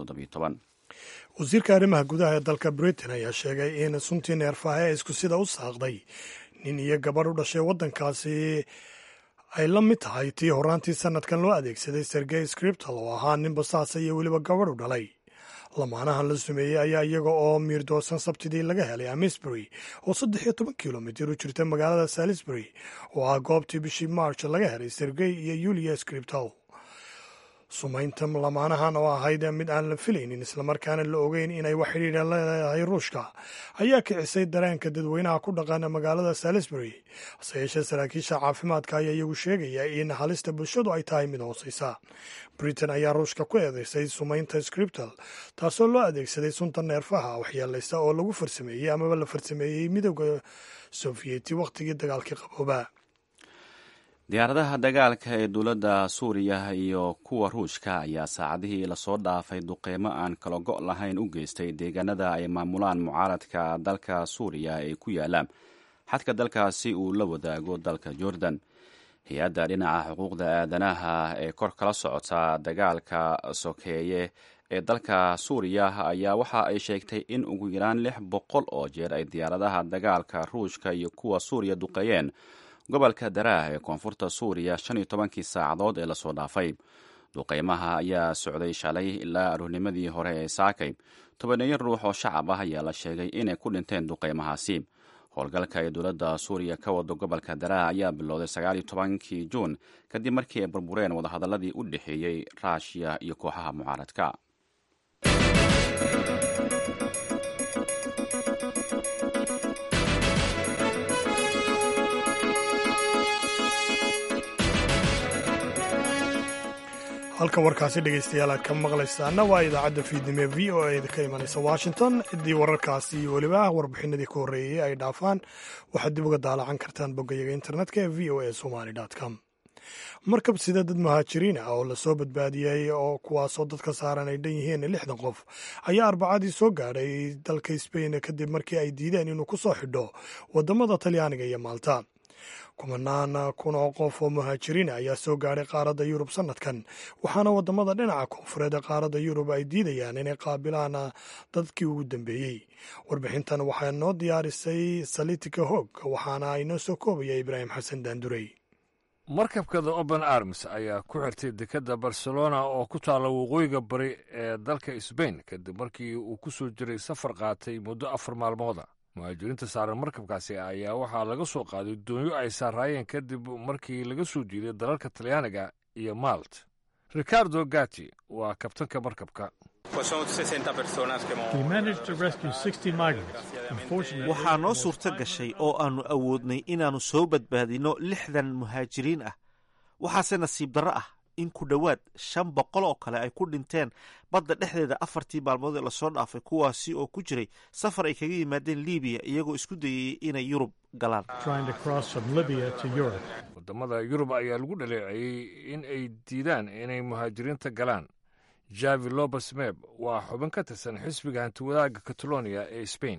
wasiirka arrimaha gudaha ee dalka britain ayaa sheegay in suntii neerfaha ee isku sida u saaqday nin iyo gabadh u dhashay waddankaasi ay la mid tahay tii horaantii sanadkan loo adeegsaday sergey scriptal oo ahaa nin basaasa iyo weliba gabadh u dhalay lamaanahan la sumeeyey ayaa iyaga oo miirdoosan sabtidii laga helay amisbury oo saddex iyo toban kilomitir u jirta magaalada salisbury oo ah goobtii bishii march laga helay sergey iyo yulia scriptal sumaynta lamaanahan oo ahayd mid aan la filaynin islamarkaana la ogeyn inay wax xidhiidha leedahay ruushka ayaa kicisay dareenka dadweynaha ku dhaqana magaalada salisbury hase yeeshee saraakiisha caafimaadka ayaa iyagu sheegaya in halista bulshadu ay tahay mid hooseysa britain ayaa ruushka ku eedeysay sumaynta scriptal taasoo loo adeegsaday sunta neerfaha waxyeelaysa oo lagu farsameeyey amaba la farsameeyey midooda sofiyeeti wakhtigii dagaalkii qabooba diyaaradaha dagaalka ee dowladda suuriya iyo kuwa ruushka ayaa saacadihii lasoo dhaafay duqeymo aan kala go' lahayn u geystay deegaanada ay maamulaan mucaaradka dalka suuriya ee ku yaala xadka dalkaasi uu la wadaago dalka jordan hay-adda dhinaca xuquuqda aadanaha ee kor kala socota dagaalka sokeeye ee dalka suuriya ayaa waxa ay sheegtay in ugu yaraan lix boqol oo jeer ay diyaaradaha dagaalka ruushka iyo kuwa suuriya duqeeyeen gobolka daraah ee koonfurta suuriya shan iyo tobankii saacadood ee lasoo dhaafay duqeymaha ayaa socday shalay ilaa aroornimadii hore ee saakay tobaneeyo ruux oo shacab ah ayaa la sheegay inay ku dhinteen duqeymahaasi howlgalka ee dowladda suuriya ka wado gobolka daraah ayaa bilowday sagaal iyo tobankii juun kadib markii ay burbureen wadahadaladii u dhexeeyey ruushiya iyo kooxaha mucaaradka halka warkaasi dhegaystayaal aad ka maqlaysaana waa idaacadda fiidnimo ee v o a ka imanaysa washington ciddii wararkaasi iyo weliba warbixinadii ka horreeyey ay dhaafaan waxaad dib uga daalacan kartaan boggayaga internetka ee v o a somali com markab sida dad muhaajiriin ah oo lasoo badbaadiyey oo kuwaasoo dadka saaran ay dhan yihiin lixdan qof ayaa arbacadii soo gaadhay dalka sbain kadib markii ay diideen inuu ku soo xidho wadamada talyaaniga iyo maalta kumanaan kun oo qof oo muhaajiriin ayaa soo gaadhay qaaradda yurub sanadkan waxaana wadamada dhinaca koonfureed ee qaaradda yurub ay diidayaan inay qaabilaan dadkii ugu dambeeyey warbixintan waxaa noo diyaarisay salitika hoog waxaana inoo soo koobaya ibraahim xasan daandurey markabka the open arms ayaa ku xirtay dekedda barcelona oo ku taalla waqooyiga bari ee dalka sbain kadib markii uu ku soo jiray safar qaatay muddo afar maalmooda muhaajiriinta saaran markabkaasi ayaa waxaa laga soo qaaday doonyo ay saaraayeen kadib markii laga soo jiiday dalalka talyaaniga iyo malt ricardo gati waa kabtanka markabka waxaa noo suurto gashay oo aannu awoodnay inaannu soo badbaadinno lixdan muhaajiriin ah waxaase nasiib darro ah in ku dhowaad shan boqol oo kale ay ku dhinteen badda dhexdeeda afartii maalmood ee lasoo dhaafay kuwaasi oo ku jiray safar ay kaga yimaadeen libiya iyagoo isku dayayey inay yurub galaan wadamada yurub ayaa lagu dhaleeceeyey in ay diidaan inay muhaajiriinta galaan javi lobes meb waa xubin ka tirsan xisbiga hantiwadaaga catalonia ee spain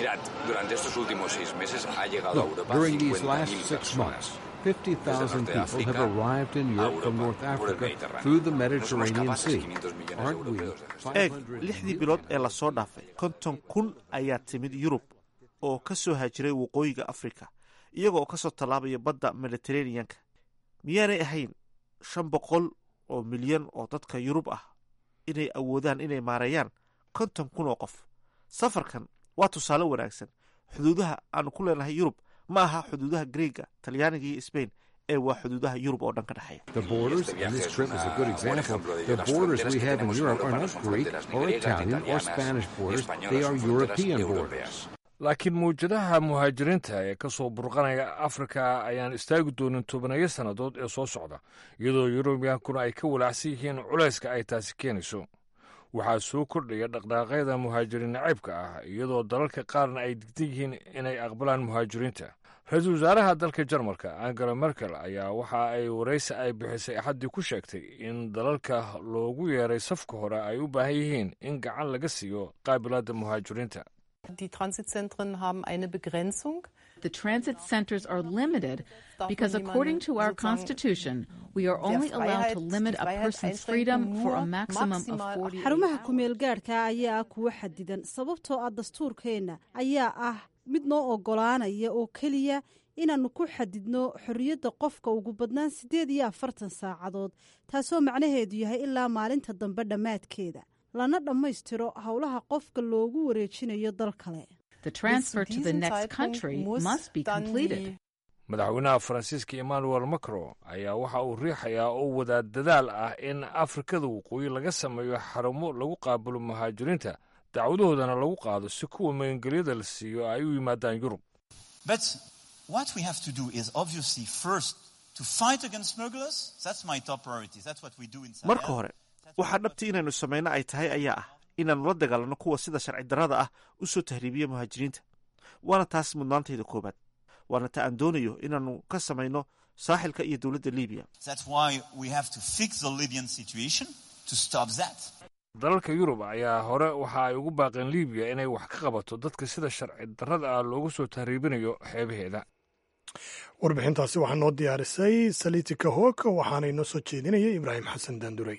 During these last six months, 50,000 people have arrived in Europe from North Africa through the Mediterranean Sea. Aren't we? eeg lixdii bilood ee lasoo dhaafay konton kun ayaa timid yurub oo ka soo haajiray waqooyiga afrika iyagoo ka soo tallaabaya badda mediteraneanka miyaanay ahayn shan boqol oo milyan oo dadka yurub ah inay awoodaan inay maareeyaan konton kun oo qof safarkan waa tusaale wanaagsan xuduudaha aanu ku leenahay yurub ma aha xuduudaha greega talyaaniga iyo sbain ee waa xuduudaha yurub oo dhan ka dhexeeya The borders, and this trip is a good example, the borders we have in Europe are not Greek or Italian or Spanish borders, they are European borders. laakiin mawjadaha muhaajiriinta ee ka soo burqanaya afrika ayaan istaagi doonin tobanayo sannadood ee soo socda iyadoo yurubiyankuna ay ka walaacsan yihiin culayska ay taasi keenayso waxaa soo kordhaya dhaqdhaaqyada muhaajiriin nacaybka ah iyadoo dalalka qaarna ay digdan yihiin inay aqbalaan muhaajiriinta ra-iisul wasaaraha dalka jarmalka angela merkel ayaa waxa ay waraysi ay bixisay axaddii ku sheegtay in dalalka loogu yeeray safka hore ay u baahan yihiin in gacan laga siiyo qaabilaadda muhaajiriinta Die Transitzentren haben eine Begrenzung. The transit centers are limited because, according to our Constitution, we are only allowed to limit a person's freedom for a maximum of 40 xarumaha kumeel gaadhka ayaa ah kuwo xadidan sababtoo ah dastuurkeenna ayaa ah mid noo oggolaanaya oo keliya inaannu ku xadidno xorriyadda qofka ugu badnaan siddeed iyo afartan saacadood taasoo macnaheedu yahay ilaa maalinta dambe dhammaadkeeda lana dhammaystiro howlaha qofka loogu wareejinayo dal kale The transfer to the next country must be completed. madaxweynaha faransiiska emmanuel macron ayaa waxa uu riixayaa oo wadaa dadaal ah in afrikada waqooyi laga sameeyo xarumo lagu qaabulo muhaajiriinta dacwadahoodana lagu qaado si kuwa magangelyada la siiyo ay u yimaadaan yurub But what we have to do is obviously first to fight against smugglers. That's my top priority. That's what we do in Sahel. marka hore waxaa dhabti inaynu samayno ay tahay ayaa ah inaannu la dagaalanno kuwa sida sharci darrada ah u soo tahriibiya muhaajiriinta waana taas mudnaantayda koowaad waana ta aan doonayo inaannu ka samayno saaxilka iyo dowladda libiya That's why we have to fix the Libyan situation to stop that. dalalka yurub ayaa hore waxa ay ugu baaqeen libiya inay wax ka qabato dadka sida sharci darrada ah loogu soo tahriibinayo xeebaheeda warbixintaasi waxaa noo diyaarisay salitika hoog waxaana inoo soo jeedinaya ibraahim xasan daanduray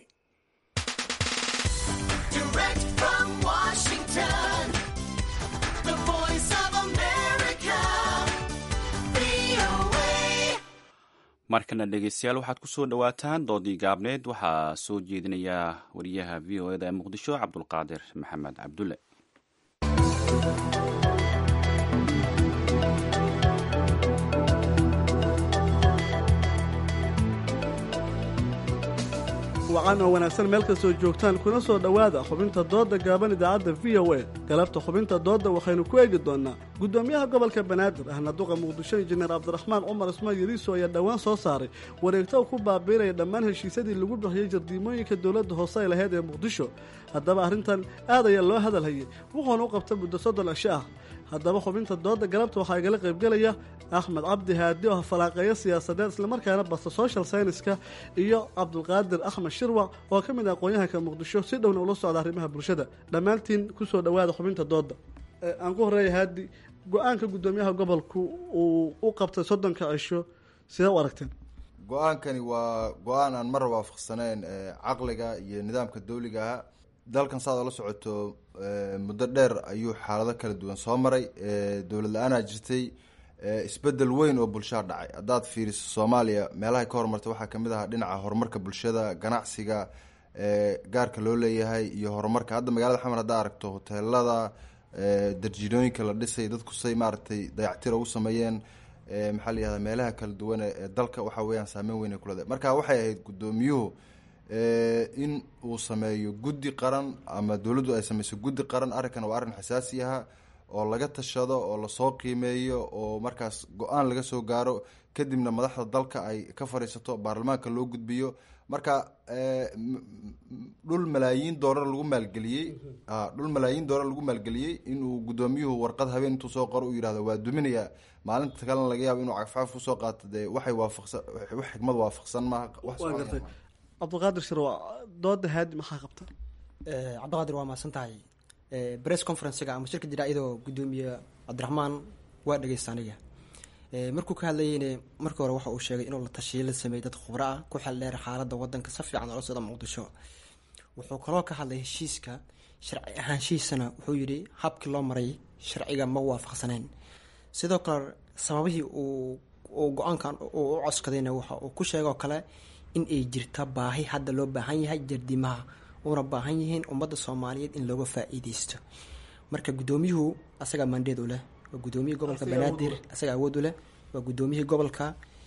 Direct from Washington, the voice of America, VOA. markana dhegeystayaal waxaad ku soo dhowaataan doodii gaabneed waxaa soo jeedinaya wariyaha v o eda ee muqdisho cabdulqaadir maxamed cabdulle wacan oo wanaagsan meel kastoo joogtaan kuna soo dhowaada xubinta doodda gaaban idaacadda v o a galabta xubinta doodda waxaynu ku eegi doonnaa guddoomiyaha gobolka banaadir ahna duqa muqdisho injineer cabdiraxmaan cumar ismaan yariiso ayaa dhowaan soo saaray wareegto ku baabiinaya dhammaan heshiisyadii lagu bixiyey jardiimooyinka dowladda hoose ay lahayd ee muqdisho haddaba arrintan aad ayaa loo hadalhayay wuxuuna u qabta muddo soddon cisho ah haddaba xubinta doodda galabta waxaa igala qaybgelaya axmed cabdi haadi oo falaaqeeyo siyaasadeed islamarkaana basta social scienska iyo cabdulqaadir axmed shirwac oo ka mid ah aqoon-yahanka muqdisho si dhowna ula socda arrimaha bulshada dhammaantiin kusoo dhowaada xubinta doodda aan ku horeeya haadi go-aanka guddoomiyaha gobolku uu u qabtay soddonka cisho sidee u aragteen go-aankani waa go-aan aan mar waafaqsanayn caqliga iyo nidaamka dawligaha dalkan saad ola socoto muddo dheer ayuu xaalado kala duwan soo maray dowlad la-aanaa jirtay isbedel weyn oo bulshada dhacay haddaad fiiriso soomaaliya meelahay ka horumartay waxaa kamid ahaa dhinaca horumarka bulshada ganacsiga gaarka loo leeyahay iyo horumarka hadda magaalada xamar haddaa aragto hoteelada darjinooyinka la dhisay dadku say maaragtay dayactira u sameeyeen maxaa la yihahda meelaha kala duwan ee dalka waxa weeyaan saameyn weyn ay ku leedahay marka waxay ahayd guddoomiyuhu in uu sameeyo guddi qaran ama dowladdu ay sameyso guddi qaran arrinkan waa arrin xasaasi aha oo laga tashado oo lasoo qiimeeyo oo markaas go-aan laga soo gaaro kadibna madaxda dalka ay ka fadhiisato baarlamaanka loo gudbiyo marka dhul malaayiin doolar lagu maalgeliyey dhul malaayiin doolar lagu maalgeliyey inuu guddoomiyuhu warqad habeen intuu soo qoro u yihahdo waa duminaya maalinta kalena laga yaabo inuu cagfcagf kusoo qaato dee waxay waafaqsan wax xikmad waafaqsan maaha waa gartay cabdiqaadir shirwa dooda haadi maxaa qabta cabdiqaadir waa mahadsan tahay bress conferencega ama shirka jira iyadoo guddoomiye cabdiraxmaan waa dhegeysta aniga markuu ka hadlayeyne markii hore waxa uu sheegay inuu la tashiyo la sameeyey dad khubro ah ku xel dheer xaaladda wadanka si fiican oola socda muqdisho wuxuu kaloo ka hadlay heshiiska sharci ahaanshihiisana wuxuu yidhi habkii loo maray sharciga ma waafaqsaneyn sidoo kale sababihii uu uu go-aankan uu u coskadayna waxa uu ku sheegoo kale in ay jirta baahi hadda loo baahan yahay jardimaha una baahan yihiin ummadda soomaaliyeed in looga faa-iideysto marka guddoomiyuhu asagaa mandeed u leh waa guddoomiyihii gobolka banaadir asagaa awood u leh waa guddoomiyihii gobolka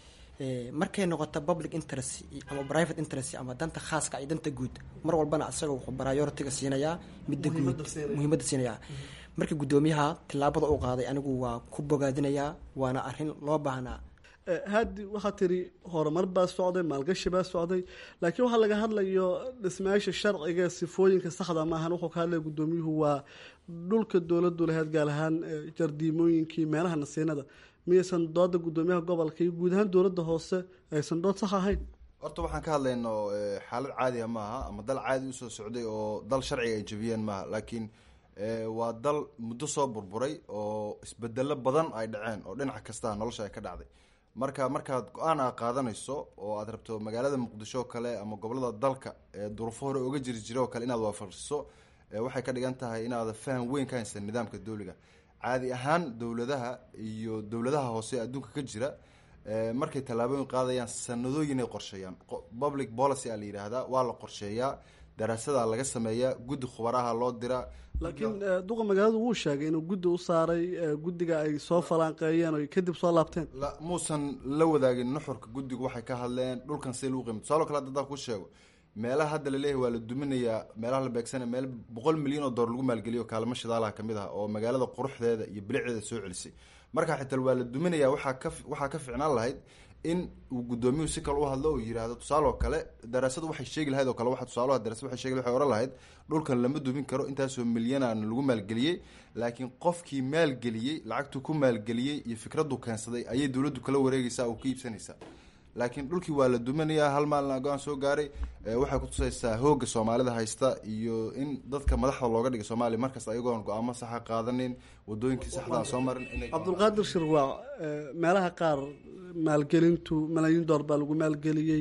markay noqoto public interest ama private interest ama danta khaaska iyo danta guud mar walbana asaga wuxuu prioritiga siinayaa midda guud muhiimadda siinayaa marka guddoomiyaha tillaabada u qaaday anigu waa ku bogaadinayaa waana arrin loo baahnaa haadi waxaa tiri horumar baa socday maalgashi baa socday laakiin waxaa laga hadlayo dhismayaasha sharciga sifooyinka saxda maahan wuxuu ka hadlaya guddoomiyuhu waa dhulka dowladu lahayd gaar ahaan jardiimooyinkii meelaha nasiinada miyaysan dooda guddoomiyaha gobolka iyo guud ahaan dowladda hoose aysan dood sax ahayn horta waxaan ka hadlayno xaalad caadiga maaha ama dal caadi usoo socday oo dal sharciga ay jabiyeen maaha laakiin waa dal muddo soo burburay oo isbedelo badan ay dhaceen oo dhinac kasta nolosha ay ka dhacday marka markaad go-aan aa qaadanayso oo aad rabto magaalada muqdisho oo kale ama gobolada dalka ee duruufo hore oga jiri jira oo kale inaad waafaqiso waxay ka dhigan tahay inaada faham weyn ka haysan nidaamka dowliga caadi ahaan dowladaha iyo dowladaha hoose adduunka ka jira markay tallaabooyin qaadayaan sanadooyin ay qorsheeyaan public policy a la yidhaahdaa waa la qorsheeyaa daraasadaa laga sameeyaa guddi khubaraha loo diraa laakiin duqa magaaladu wuu sheegay inuu guddi u saaray guddiga ay soo falaanqeeyeen o kadib soo laabteen muusan la wadaagin nuxurka guddigu waxay ka hadleen dhulkan si lagu qiimo tusaalo kale haddaan ku sheego meelaha hadda laleeyahay waa la duminayaa meelaha la beegsanaya meel boqol milyan oo doolar lagu maalgeliyo kaalmo shidaalaha kamid ah oo magaalada quruxdeeda iyo bilicdeeda soo celisay markaa xitaa waa la duminaya waxaa ka waxaa ka ficnaan lahayd in uu guddoomiyuhu si kale u hadlo oo yihahdo tusaale oo kale daraasadu waxay sheegi lahayd oo kale waxa tusaalaha darasad waxay sheegi waxay oran lahayd dhulkan lama dumin karo intaasoo milyanaan lagu maalgeliyey laakiin qofkii maalgeliyey lacagtuu ku maalgeliyey iyo fikraddu keensaday ayay dowladdu kala wareegaysaa oo ka iibsanaysaa laakiin dhulkii waa la duminayaa hal maalin go-aan soo gaaray waxay kutusaysaa hooga soomaalida haysta iyo in dadka madaxda looga dhigay soomaaliya markasta ayagoon go-aamo saxa qaadanin wadooyinkii saxdaa soo marin cabdulqaadir shirwaac meelaha qaar maalgelintu malaayiin door baa lagu maalgeliyey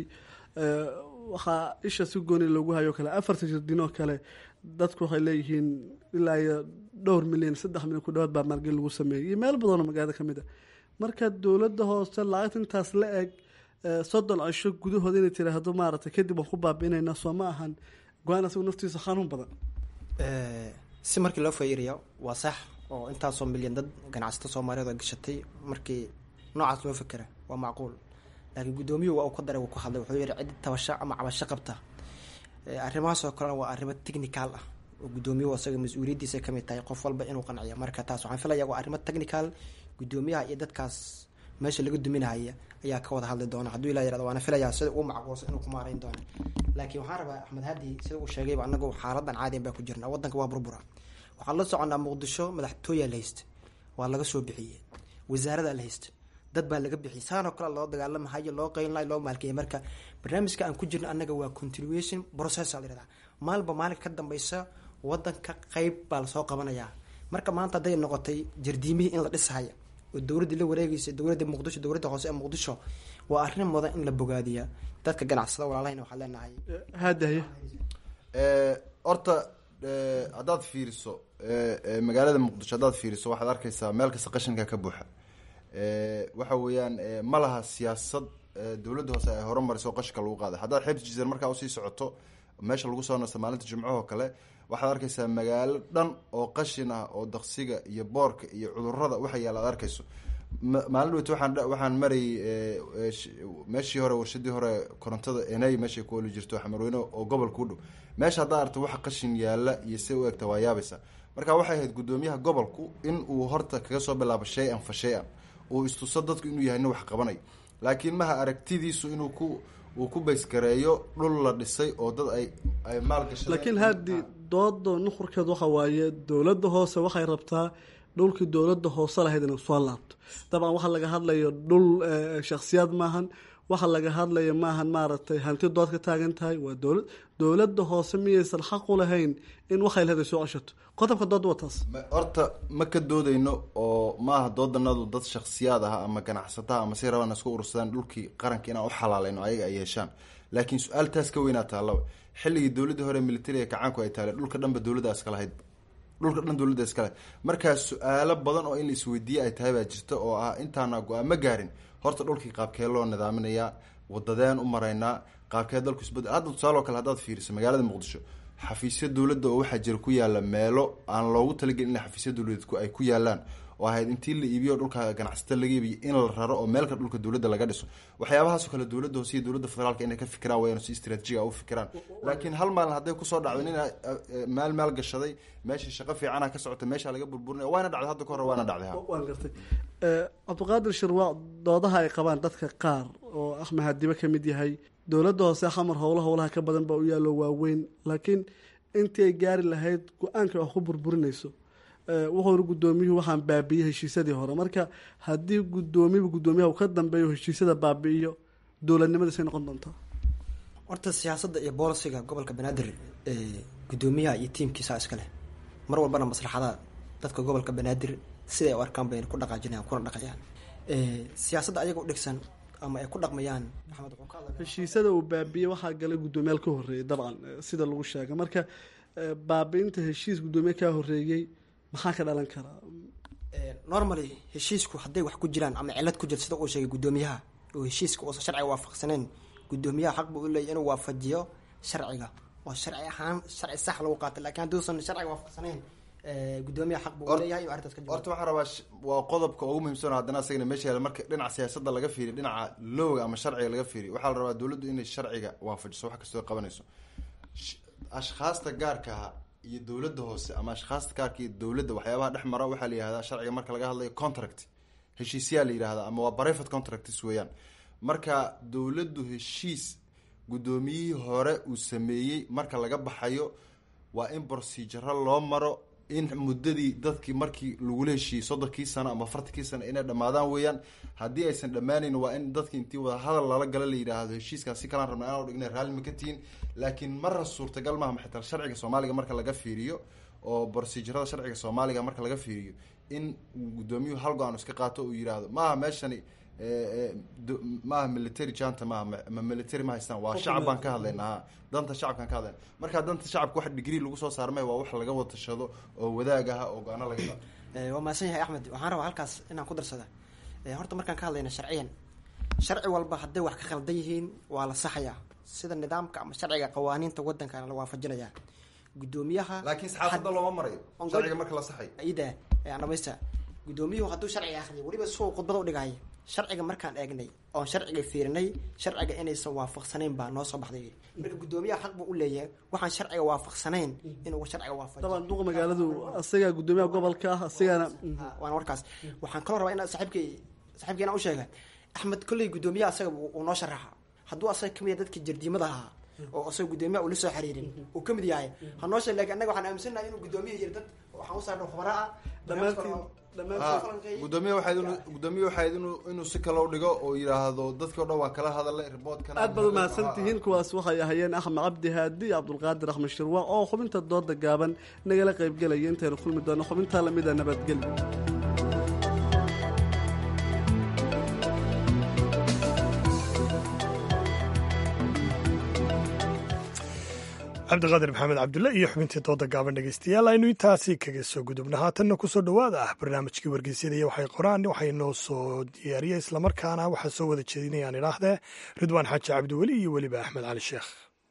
waxaa isha si gooni loogu hayo kale afarta jirdinoo kale dadku waxay leeyihiin ilaa iyo dhowr milyan saddex milyan ku dhawaad baa maalgelin lagu sameeyey iyo meel badanoo magaalada kamid a marka dowladda hoose lacagta intaas la eg soddon cisho gudahooda inay tiraahdo maaragtay kadib waan ku baabi'inayna soo ma ahan go-aan asagu naftiisa xanuun badan si markii loo fayraya waa sax oo intaasoo milyan dad ganacsato soomaaliyeed oo gashatay markii noocaas loo fekera waa macquul laakiin guddoomiyuhu waa uu ka daray wuu ku hadlay wuxuu yihi cid tabasho ama cabasho qabta arrimahaas oo kalena waa arrimo technical ah oo guddoomiyuhu isaga mas-uuliyaddiisa kamid tahay qof walba inuu qanciyo marka taas waxaan filaya waa arrimo technical guddoomiyaha iyo dadkaas meesha laga duminahaya ayaa ka wada hadli doona hadduu ilaa yarado waana filayaa sida uu macquulsan inuu ku maarayn doono laakiin waxaan rabaa axmed hadi sida uu sheegayba anagu xaaladan caadiyan baa ku jirna wadanka waa burbura waxaan la soconaa muqdisho madaxtooyaa la haysta waa laga soo bixiyey wasaaradaa la haysta dad baa laga bixiyay saanoo kale loo dagaalamahayo loo qeynlayo loo maalkeeyay marka barnaamijka aan ku jirno annaga waa continuation process la yihahdaa maalba maalinka ka dambeysa wadanka qeyb baa lasoo qabanayaa marka maanta hadday noqotay jardiimihii in la dhisahaya oo dowladdii la wareegaysa dowladda muqdisho dowladda hoose ee muqdisho waa arrin mudan in la bogaadiya dadka ganacsada walaalahayna waxaan leenahay haadaye horta haddaad fiiriso magaalada muqdisho haddaad fiiriso waxaad arkaysaa meel kasta qashinka ka buuxa Eh, waxa weeyaan eh, ma laha siyaasad eh, dowladda hoose ay horumariso oo qashka lagu qaaday haddaad xeebta jizar markaa usii socoto meesha lagu soo nasto maalinta jimcahoo kale waxaad arkaysaa magaalo dhan oo qashin ah oo daqsiga iyo boorka iyo cudurada waxa yaala aad arkayso Ma- maalin dhaweyta waxaan dha- waxaan marayay eh, eh, sh- meeshii hore warshadii hore korontada enay meeshay ku oli jirto xamarweyne oo gobolka u dhow meesha haddaa arto waxa qashin yaala iyo se u egta waa yaabaysa marka waxay ahayd gudoomiyaha gobolku in uu horta kaga soo bilaabo shay-an fa shay-an uu istuso dadku inuu yahay nin wax qabanayo laakiin maha aragtidiisu inuu ku uu ku baysgareeyo dhul la dhisay oo dad ay ay maalgashadeen laakiin haddii dooda nuxurkeed waxa waaye dowladda hoose waxay rabtaa dhulkii dowladda hoose lahayd inay soo laabto dabcan waxa laga hadlayo dhul eh, shakhsiyaad maahan waxa laga hadlayo maahan maaragtay hanti dood ka taagan tahay waa dowlad dowladda hoose miyaysan xaq u lahayn in waxay lahayd ay soo ceshato qodobka doodda waa taas Ma- horta ma ka doodayno oo maaha doodanadu dad shakhsiyaad ah ama ganacsataha ama say rabaan isku urursadaan dhulkii qaranka inaan u xalaalayno ayaga ay yeeshaan laakiin su-aal taas ka weynaa taallaba xilligii dowladdii hore militariga kacaanku ay taale dhulka dhanba dowladda iska lahayd dhulka dhan dowladda iska lahayd markaa su-aalo badan oo in la isweydiiye ay tahay baa jirta oo ah intaana go-aamo gaarin horta dhulkii qaabkee loo nidaaminayaa wadadeen u maraynaa qaabkee dalku isbedel hadda tusaale oo kale haddaad fiiriso magaalada muqdisho xafiisyo dowladda oo waxaa jira ku yaala meelo aan loogu talagelin in xafiisyo dowladeed ku- ay ku yaalaan oo ahayd intii la iibiyo dhulka ganacsatada laga iibiyo in la raro oo meelka dhulka dowladda laga dhiso waxyaabahaasoo kale dowladda hoose iyo dowladda federaalka inay ka fikiraan wayaan si istraatijiga u fikiraan laakiin hal maalin hadday kusoo dhacdo nin ah, eh, maal maal gashaday meeshii shaqo fiicana ka socota meesha laga burburinaya waana dhacday hadda ka hore waana dhacday ha waan gartay Eh, cabdiqaadir shirwaac doodaha ay qabaan dadka qaar oo axmed hadibe ka mid yahay dowladda hoose xamar howla howlaha ka badan baa u yaallo waaweyn laakiin intii ay gaari lahayd go-aanka wax ku burburinayso Eh, wuxuuna gudoomiyuhu waxaan baabiiyey heshiisyadii hore marka haddii gudoomiyaba gudoomiyaha uu ka dambeeyo heshiisyada baabi'iyo dowladnimadiisay noqon doontaa horta siyaasadda iyo boolisiga gobolka banaadir ee gudoomiyaha iyo tiimkiisa iska leh mar walbana maslaxada dadka gobolka banaadir siday u arkaan bayna ku dhaqaajinayaan kuna dhaqayaan Ee, siyaasadda ayaga u dhigsan ama ay ku dhaqmayaan maxamed wuxuu ka hadlay heshiisyada uu baabiiyey waxaa galay gudoomiyaal ka horreeyay dabcan eh, sida lagu sheegay marka eh, baabi'inta heshiis gudoomiye kaa horreeyey maxaa ka dhalan karaa Ee, normally heshiisku hadday wax ku jiraan ama cilad ku jirto sida uu sheegay gudoomiyaha oo heshiiska uusan sharciga waafaqsaneyn gudoomiyaha xaq buu u leeyahy inuu waafajiyo sharciga oo sharci ahaan sharci sax lagu qaatay laakiin hadduusan sharciga waafaqsaneyn ee, gudoomiyaha xaq buu u leeyahay inuu arrintaas ka jawaabo horta waxaan rabaa sh- waa qodobka ugu muhiimsan oo haddana asagana meesha yaala marka dhinaca siyaasadda laga fiiriyo dhinaca lowga ama sharciga laga fiiriyo waxaa la rabaa dowladdu inay sharciga waafajiso wax kastoo ay qabanayso Sh- ashkhaasta gaarka ah iyo dowladda hoose ama ashkhaasta gaarka iyo dowladda waxyaabaha dhex mara waxaa la yihahdaa sharciga marka laga hadlayo contract heshiisyaa la yidhahdaa ama waa private contracts weeyaan marka dowladdu heshiis guddoomiyihii hore uu sameeyey marka laga baxayo waa in proceduro loo maro in muddadii dadkii markii lagula heshiiyey soddonkii sano ama afartankii sano inay dhammaadaan weeyaan haddii aysan dhammaanayn waa in dadki intii wada hadal lala gala la yidhaahdo heshiiskaas si kalaan rabna inaan dhignay raalli ma ka tihin laakiin marra suurtagal maaha xitaa sharciga soomaaliga marka laga fiiriyo oo procedurada sharciga soomaaliga marka laga fiiriyo in guddoomiyuhu hal go-aan iska qaato uu yidhaahdo maaha meeshani eh, eh, do- maaha military janta maaha ma- ma military ma haystaan waa shacab baan ka hadlaynaa ha danta shacabkaan ka hadlayna marka danta shacabka wax digrii lagu soo saarmay waa wax laga wada tashado oo wadaag ah oo go-aano laga qaado Ee, waa mahadsan yahay axmed waxaan rabaa halkaas inaan ku darsada Ee, horta markaan ka hadlayna sharciyan sharci walba hadday wax ka khaldan yihiin waa la saxayaa sida nidaamka ama sharciga qawaaniinta wadankana la waafajinayaa gudoomiyaha laakiin saxaafadda looma marayo On sharciga God- marka la saxayo ida aan dhamaysta gudoomiyuhu hadduu sharciga akhriyo weliba suu khudbada u dhigaayo sharciga markaan eegnay oon sharciga fiirinay sharciga inaysan waafaqsanayn baa noo soo baxday marka gudoomiyaha xaq buu u leeyahay waxaan sharciga waafaqsanayn inuu sharciga waafajiyo dabcan duqa magaaladu asagaa gudoomiyaha gobolka ah asagana waana warkaas waxaan kaloo rabaa inaa saaxiibkay saaxiibkay inaan u sheega axmed kolley gudoomiyaha asaga uu uu noo sharaxa hadduu asaga kamid yahay dadkii jardiimada ahaa oo asaga gudoomiyaha uu la soo xiriirin uu kamid yahay ha noo sheeg laakiin annaga waxaan aaminsannahay inuu gudoomiyaha yiri dad waxaan u saarnay khubara ah gudoomiye waxayd inuu gudoomiye waxayd inuu inuu si kale u dhigo oo yidhaahdo dadkii o dhan waan kala hadalay riboodkana aad baad umahadsan tihiin kuwaas waxay ahayeen axmed cabdi haadi iyo cabdulqaadir axmed shirwaac oo xubinta dooda gaaban nagala qaybgelaya intaynu kulmi doono xubintaa lamida nabadgelyo cabdiqaadir maxamed cabdulle iyo xubintii dooda gaaban dhegeystayaal aynu intaasi kaga soo gudubna haatanna kusoo dhowaada ah barnaamijkii wargeysyada iyo waxay qoraan waxay noo soo diyaariyey islamarkaana waxaa soo wada jeedinayaan idhaahdee ridwaan xaaji cabdiweli iyo weliba axmed cali sheekh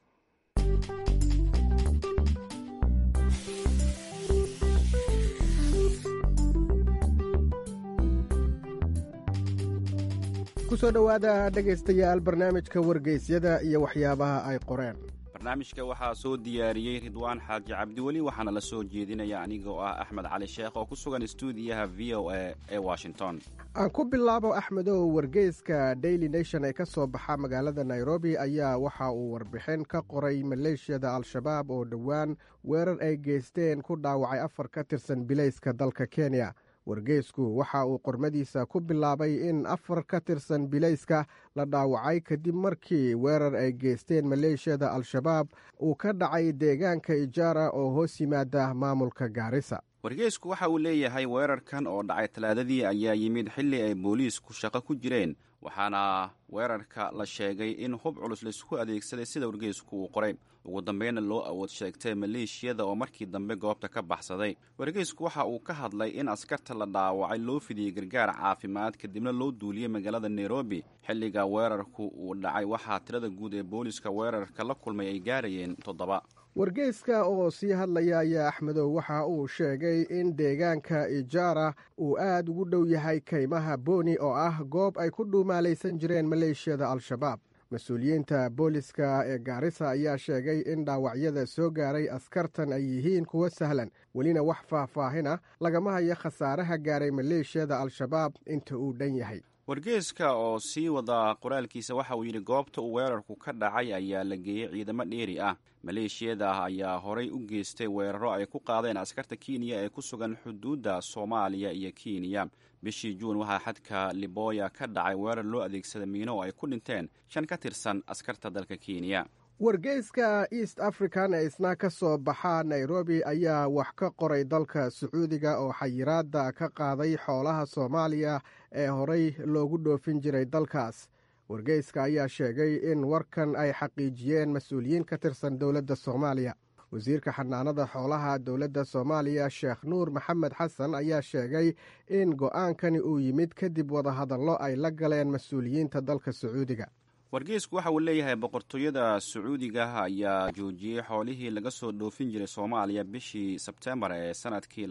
kusoo dhowaada dhegaystayaal barnaamijka wargeysyada iyo waxyaabaha ay qoreen barnaamijka waxaa soo diyaariyey ridwaan xaaji cabdiweli waxaana la soo jeedinaya aniga oo ah axmed cali sheekh oo ku sugan stuudiyaha v o a ee washington aan ku bilaabo axmedow wargeyska daily nation ee ka soo baxa magaalada nairobi ayaa waxa uu warbixin ka qoray maleeshiyada al-shabaab oo dhowaan weerar ay geysteen ku dhaawacay afar ka tirsan bilayska dalka kenya wargeysku waxa uu qormadiisa ku bilaabay in afar ka tirsan bilayska la dhaawacay kadib markii weerar ay geysteen maleeshiyada al-shabaab uu ka dhacay deegaanka ijaara oo hoos yimaada maamulka gaarisa wargeysku waxa uu leeyahay weerarkan oo dhacay talaadadii ayaa yimid xilli ay booliisku shaqo ku jireen waxaana weerarka la sheegay in hub culus laisku adeegsaday sida wargeysku uu qoray ugu dambeynna loo awood sheegtay maleeshiyada oo markii dambe goobta ka baxsaday wargeysku waxa uu ka hadlay in askarta la dhaawacay loo fidiyey gargaar caafimaad kadibna loo duuliyey magaalada nairobi xilliga weerarku uu dhacay waxaa tirada guud ee booliiska weerarka la kulmay ay gaarayeen toddoba wargeyska oo sii hadlaya ayaa axmedow waxa uu sheegay in deegaanka ijaara uu aad ugu dhow yahay kaymaha booni oo ah goob ay ku dhuumaalaysan jireen maleeshiyada al-shabaab mas-uuliyiinta booliska ee gaarisa ayaa sheegay in dhaawacyada soo gaaray askartan ay yihiin kuwo sahlan welina wax faahfaahina lagama hayo khasaaraha gaaray maleeshiyada al-shabaab inta uu dhan yahay wargeeska oo sii wada qoraalkiisa waxa uu yidhi goobta uu weerarku ka dhacay ayaa la geeyey ciidamo dheeri ah maleeshiyada ayaa horay u geystay weeraro ay ku qaadeen askarta kenya ee ku sugan xuduudda soomaaliya iyo kenya bishii juun waxaa xadka liboya ka dhacay weerar loo adeegsada miino oo ay ku dhinteen shan ka tirsan askarta dalka kenya wargeyska east african ee isna ka soo baxa nairobi ayaa wax ka qoray dalka sacuudiga oo xayiraadda ka qaaday xoolaha soomaaliya ee horey loogu dhoofin jiray dalkaas wargeyska ayaa sheegay in warkan ay xaqiijiyeen mas-uuliyiin ka tirsan dowladda soomaaliya wasiirka xanaanada xoolaha dowladda soomaaliya sheekh nuur maxamed xasan ayaa sheegay in go'aankani uu yimid kadib wadahadallo ay la galeen mas-uuliyiinta dalka sacuudiga wargeysku waxa uu leeyahay boqortooyada sacuudiga ayaa joojiyey xoolihii laga soo dhoofin jiray soomaaliya bishii sebtembar ee sanadkii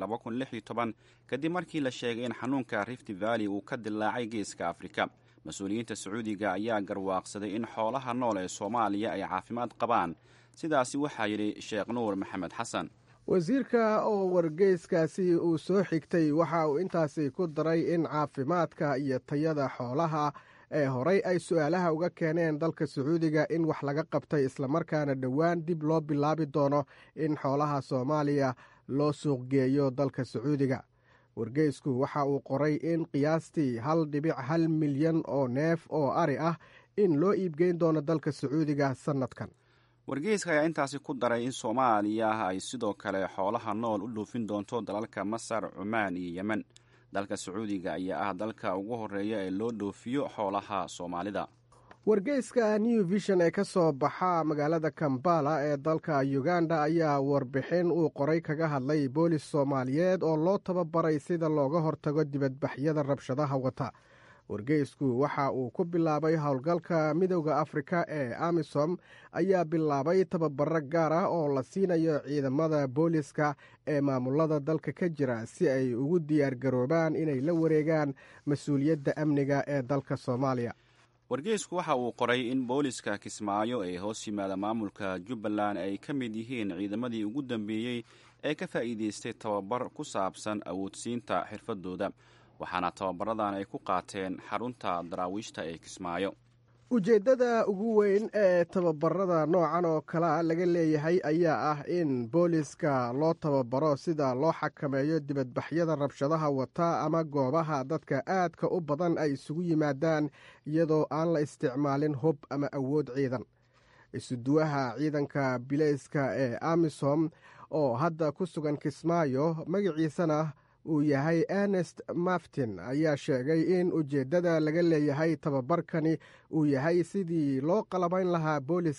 kadib markii la sheegay in xanuunka rift valley uu ka dilaacay geeska afrika mas-uuliyiinta sacuudiga ayaa garwaaqsaday in xoolaha nool ee soomaaliya ay caafimaad qabaan sidaasi waxaa yidhi sheekh nuur maxamed xasan wasiirka oo wargeyskaasi uu soo xigtay waxa uu intaasi ku daray in caafimaadka iyo tayada xoolaha ee horey ay su-aalaha uga keeneen dalka sacuudiga in wax laga qabtay islamarkaana dhowaan dib loo bilaabi doono in xoolaha soomaaliya loo suuqgeeyo dalka sacuudiga wargeysku waxa uu qoray in qiyaastii hal dhibic hal milyan oo neef oo ari ah in loo iibgeyn doono dalka sacuudiga sannadkan wargeyska ayaa intaasi ku daray in soomaaliya ay sidoo kale xoolaha nool u dhoofin doonto dalalka masar cumaan iyo yemen dalka sacuudiga ayaa ah dalka ugu horeeya ee loo dhoofiyo xoolaha soomaalida wargeyska new vision ee ka soo baxa magaalada kambala ee dalka uganda ayaa warbixin uu qoray kaga hadlay boolis soomaaliyeed oo loo tababaray sida looga hortago dibadbaxyada rabshadaha wata wargeysku waxa uu ku bilaabay howlgalka midowda afrika ee amisom ayaa bilaabay tababaro gaar ah oo la siinayo ciidamada booliska ee maamulada dalka ka jira si ay ugu diyaargaroobaan inay la wareegaan mas-uuliyadda amniga ee dalka soomaaliya wargeysku waxa uu qoray in booliska kismaayo ee hoos yimaada maamulka jubbaland ay ka mid yihiin ciidamadii ugu dambeeyey ee ka faa'iideystay tababar ku saabsan awoodsiinta xirfadooda waxaana tababaradan ay ku qaateen xarunta daraawiishta ee kismaayo ujeeddada ugu weyn ee tababarada noocan oo kalea laga leeyahay ayaa ah in booliska loo tababaro sida loo xakameeyo dibadbaxyada rabshadaha wata ama goobaha dadka aadka u badan ay isugu yimaadaan iyadoo aan la isticmaalin hub ama awood ciidan isuduwaha ciidanka bilayska ee amisom oo hadda ku sugan kismaayo magaciisana uu yahay ernest maftin ayaa sheegay in ujeeddada laga leeyahay tababarkani uu yahay sidii loo qalabayn lahaa booliska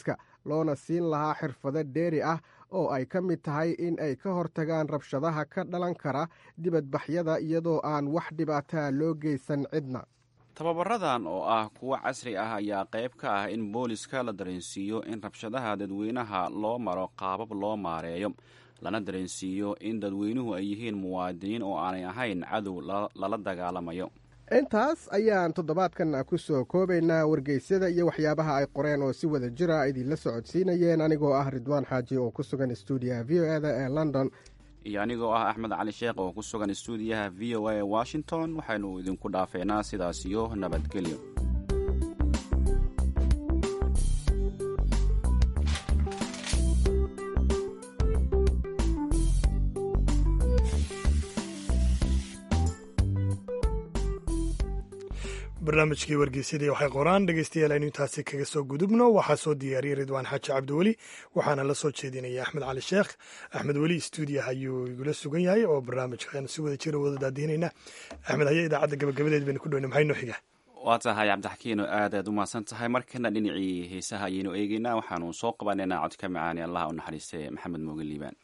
loona siin lahaa xirfado dheeri ah oo ay ka mid tahay in ay ka hortagaan rabshadaha ka dhalan kara dibadbaxyada iyadoo aan wax dhibaataa loo geysan cidna tababaradan oo ah kuwo casri ah ayaa qayb ka ah in booliska la dareensiiyo in rabshadaha dadweynaha loo maro qaabab loo maareeyo lana dareensiiyo in dadweynuhu ay yihiin muwaadiniin oo aanay ahayn cadow lala dagaalamayo intaas ayaan toddobaadkan ku soo koobaynaa wargeysyada iyo waxyaabaha ay qoreen oo si wada jira idinla socodsiinayeen anigoo ah ridwaan xaaji oo ku sugan stuudiyaha v o eda ee london iyo anigoo ah axmed cali sheekh oo ku sugan stuudiyaha v o a ee washington waxaynu idinku dhaafeynaa sidaas iyo nabadgelyo barnaamijkii wargeysyadii waxay qoraan dhegeystayaal aynu intaasi kaga soo gudubno waxaa soo diyaariyey ridwaan xaaji cabdiweli waxaana la soo jeedinaya axmed cali sheekh axmed weli stuudiyaha ayuu igula sugan yahay oo barnaamijka aynu si wada jira wada daadihinayna axmed haye idaacadda gabagabadeed baynu ku dhowna maxay noo xiga waa tahay cabdixakiino aad aad u mahadsan tahay markana dhinacii heesaha ayaynu eegeynaa waxaanu soo qabanaynaa codka macaani allah u naxariistay maxamed mooge liibaan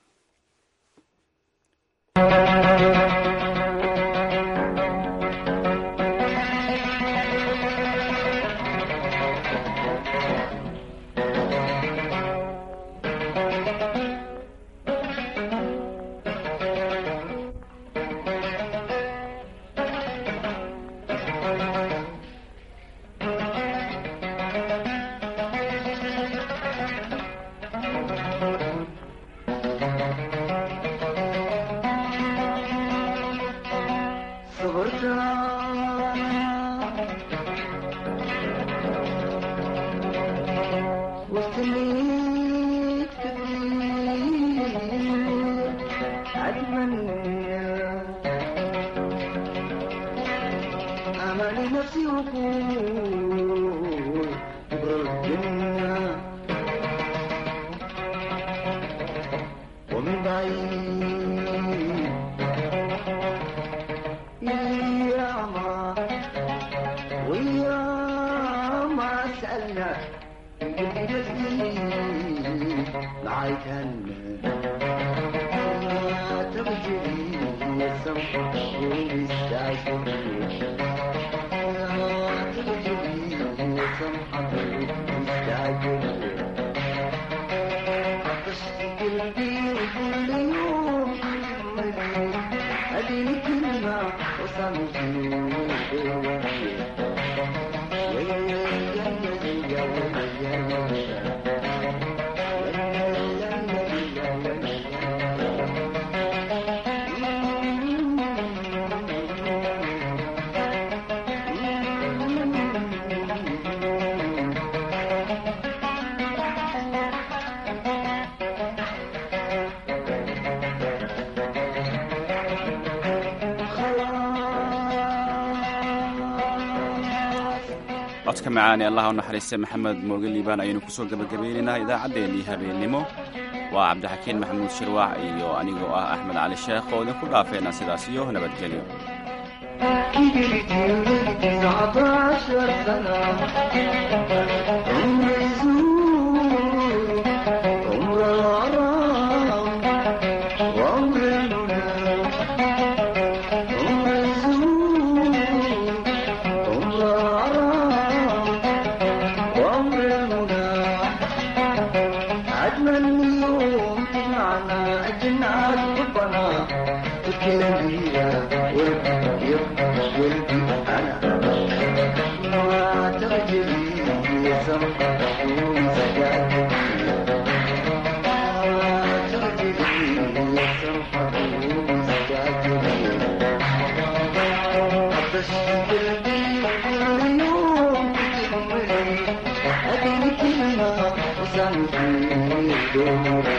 codka macaani allah u naxariista maxamed mooge liibaan ayaynu kusoo gebagabaynaynaa idaacaddeenii habeennimo waa cabdixakiin maxamuud shirwaac iyo anigoo ah axmed cali sheekh oo idinku dhaafeena sidaas iyo nabadgelyo Thank you.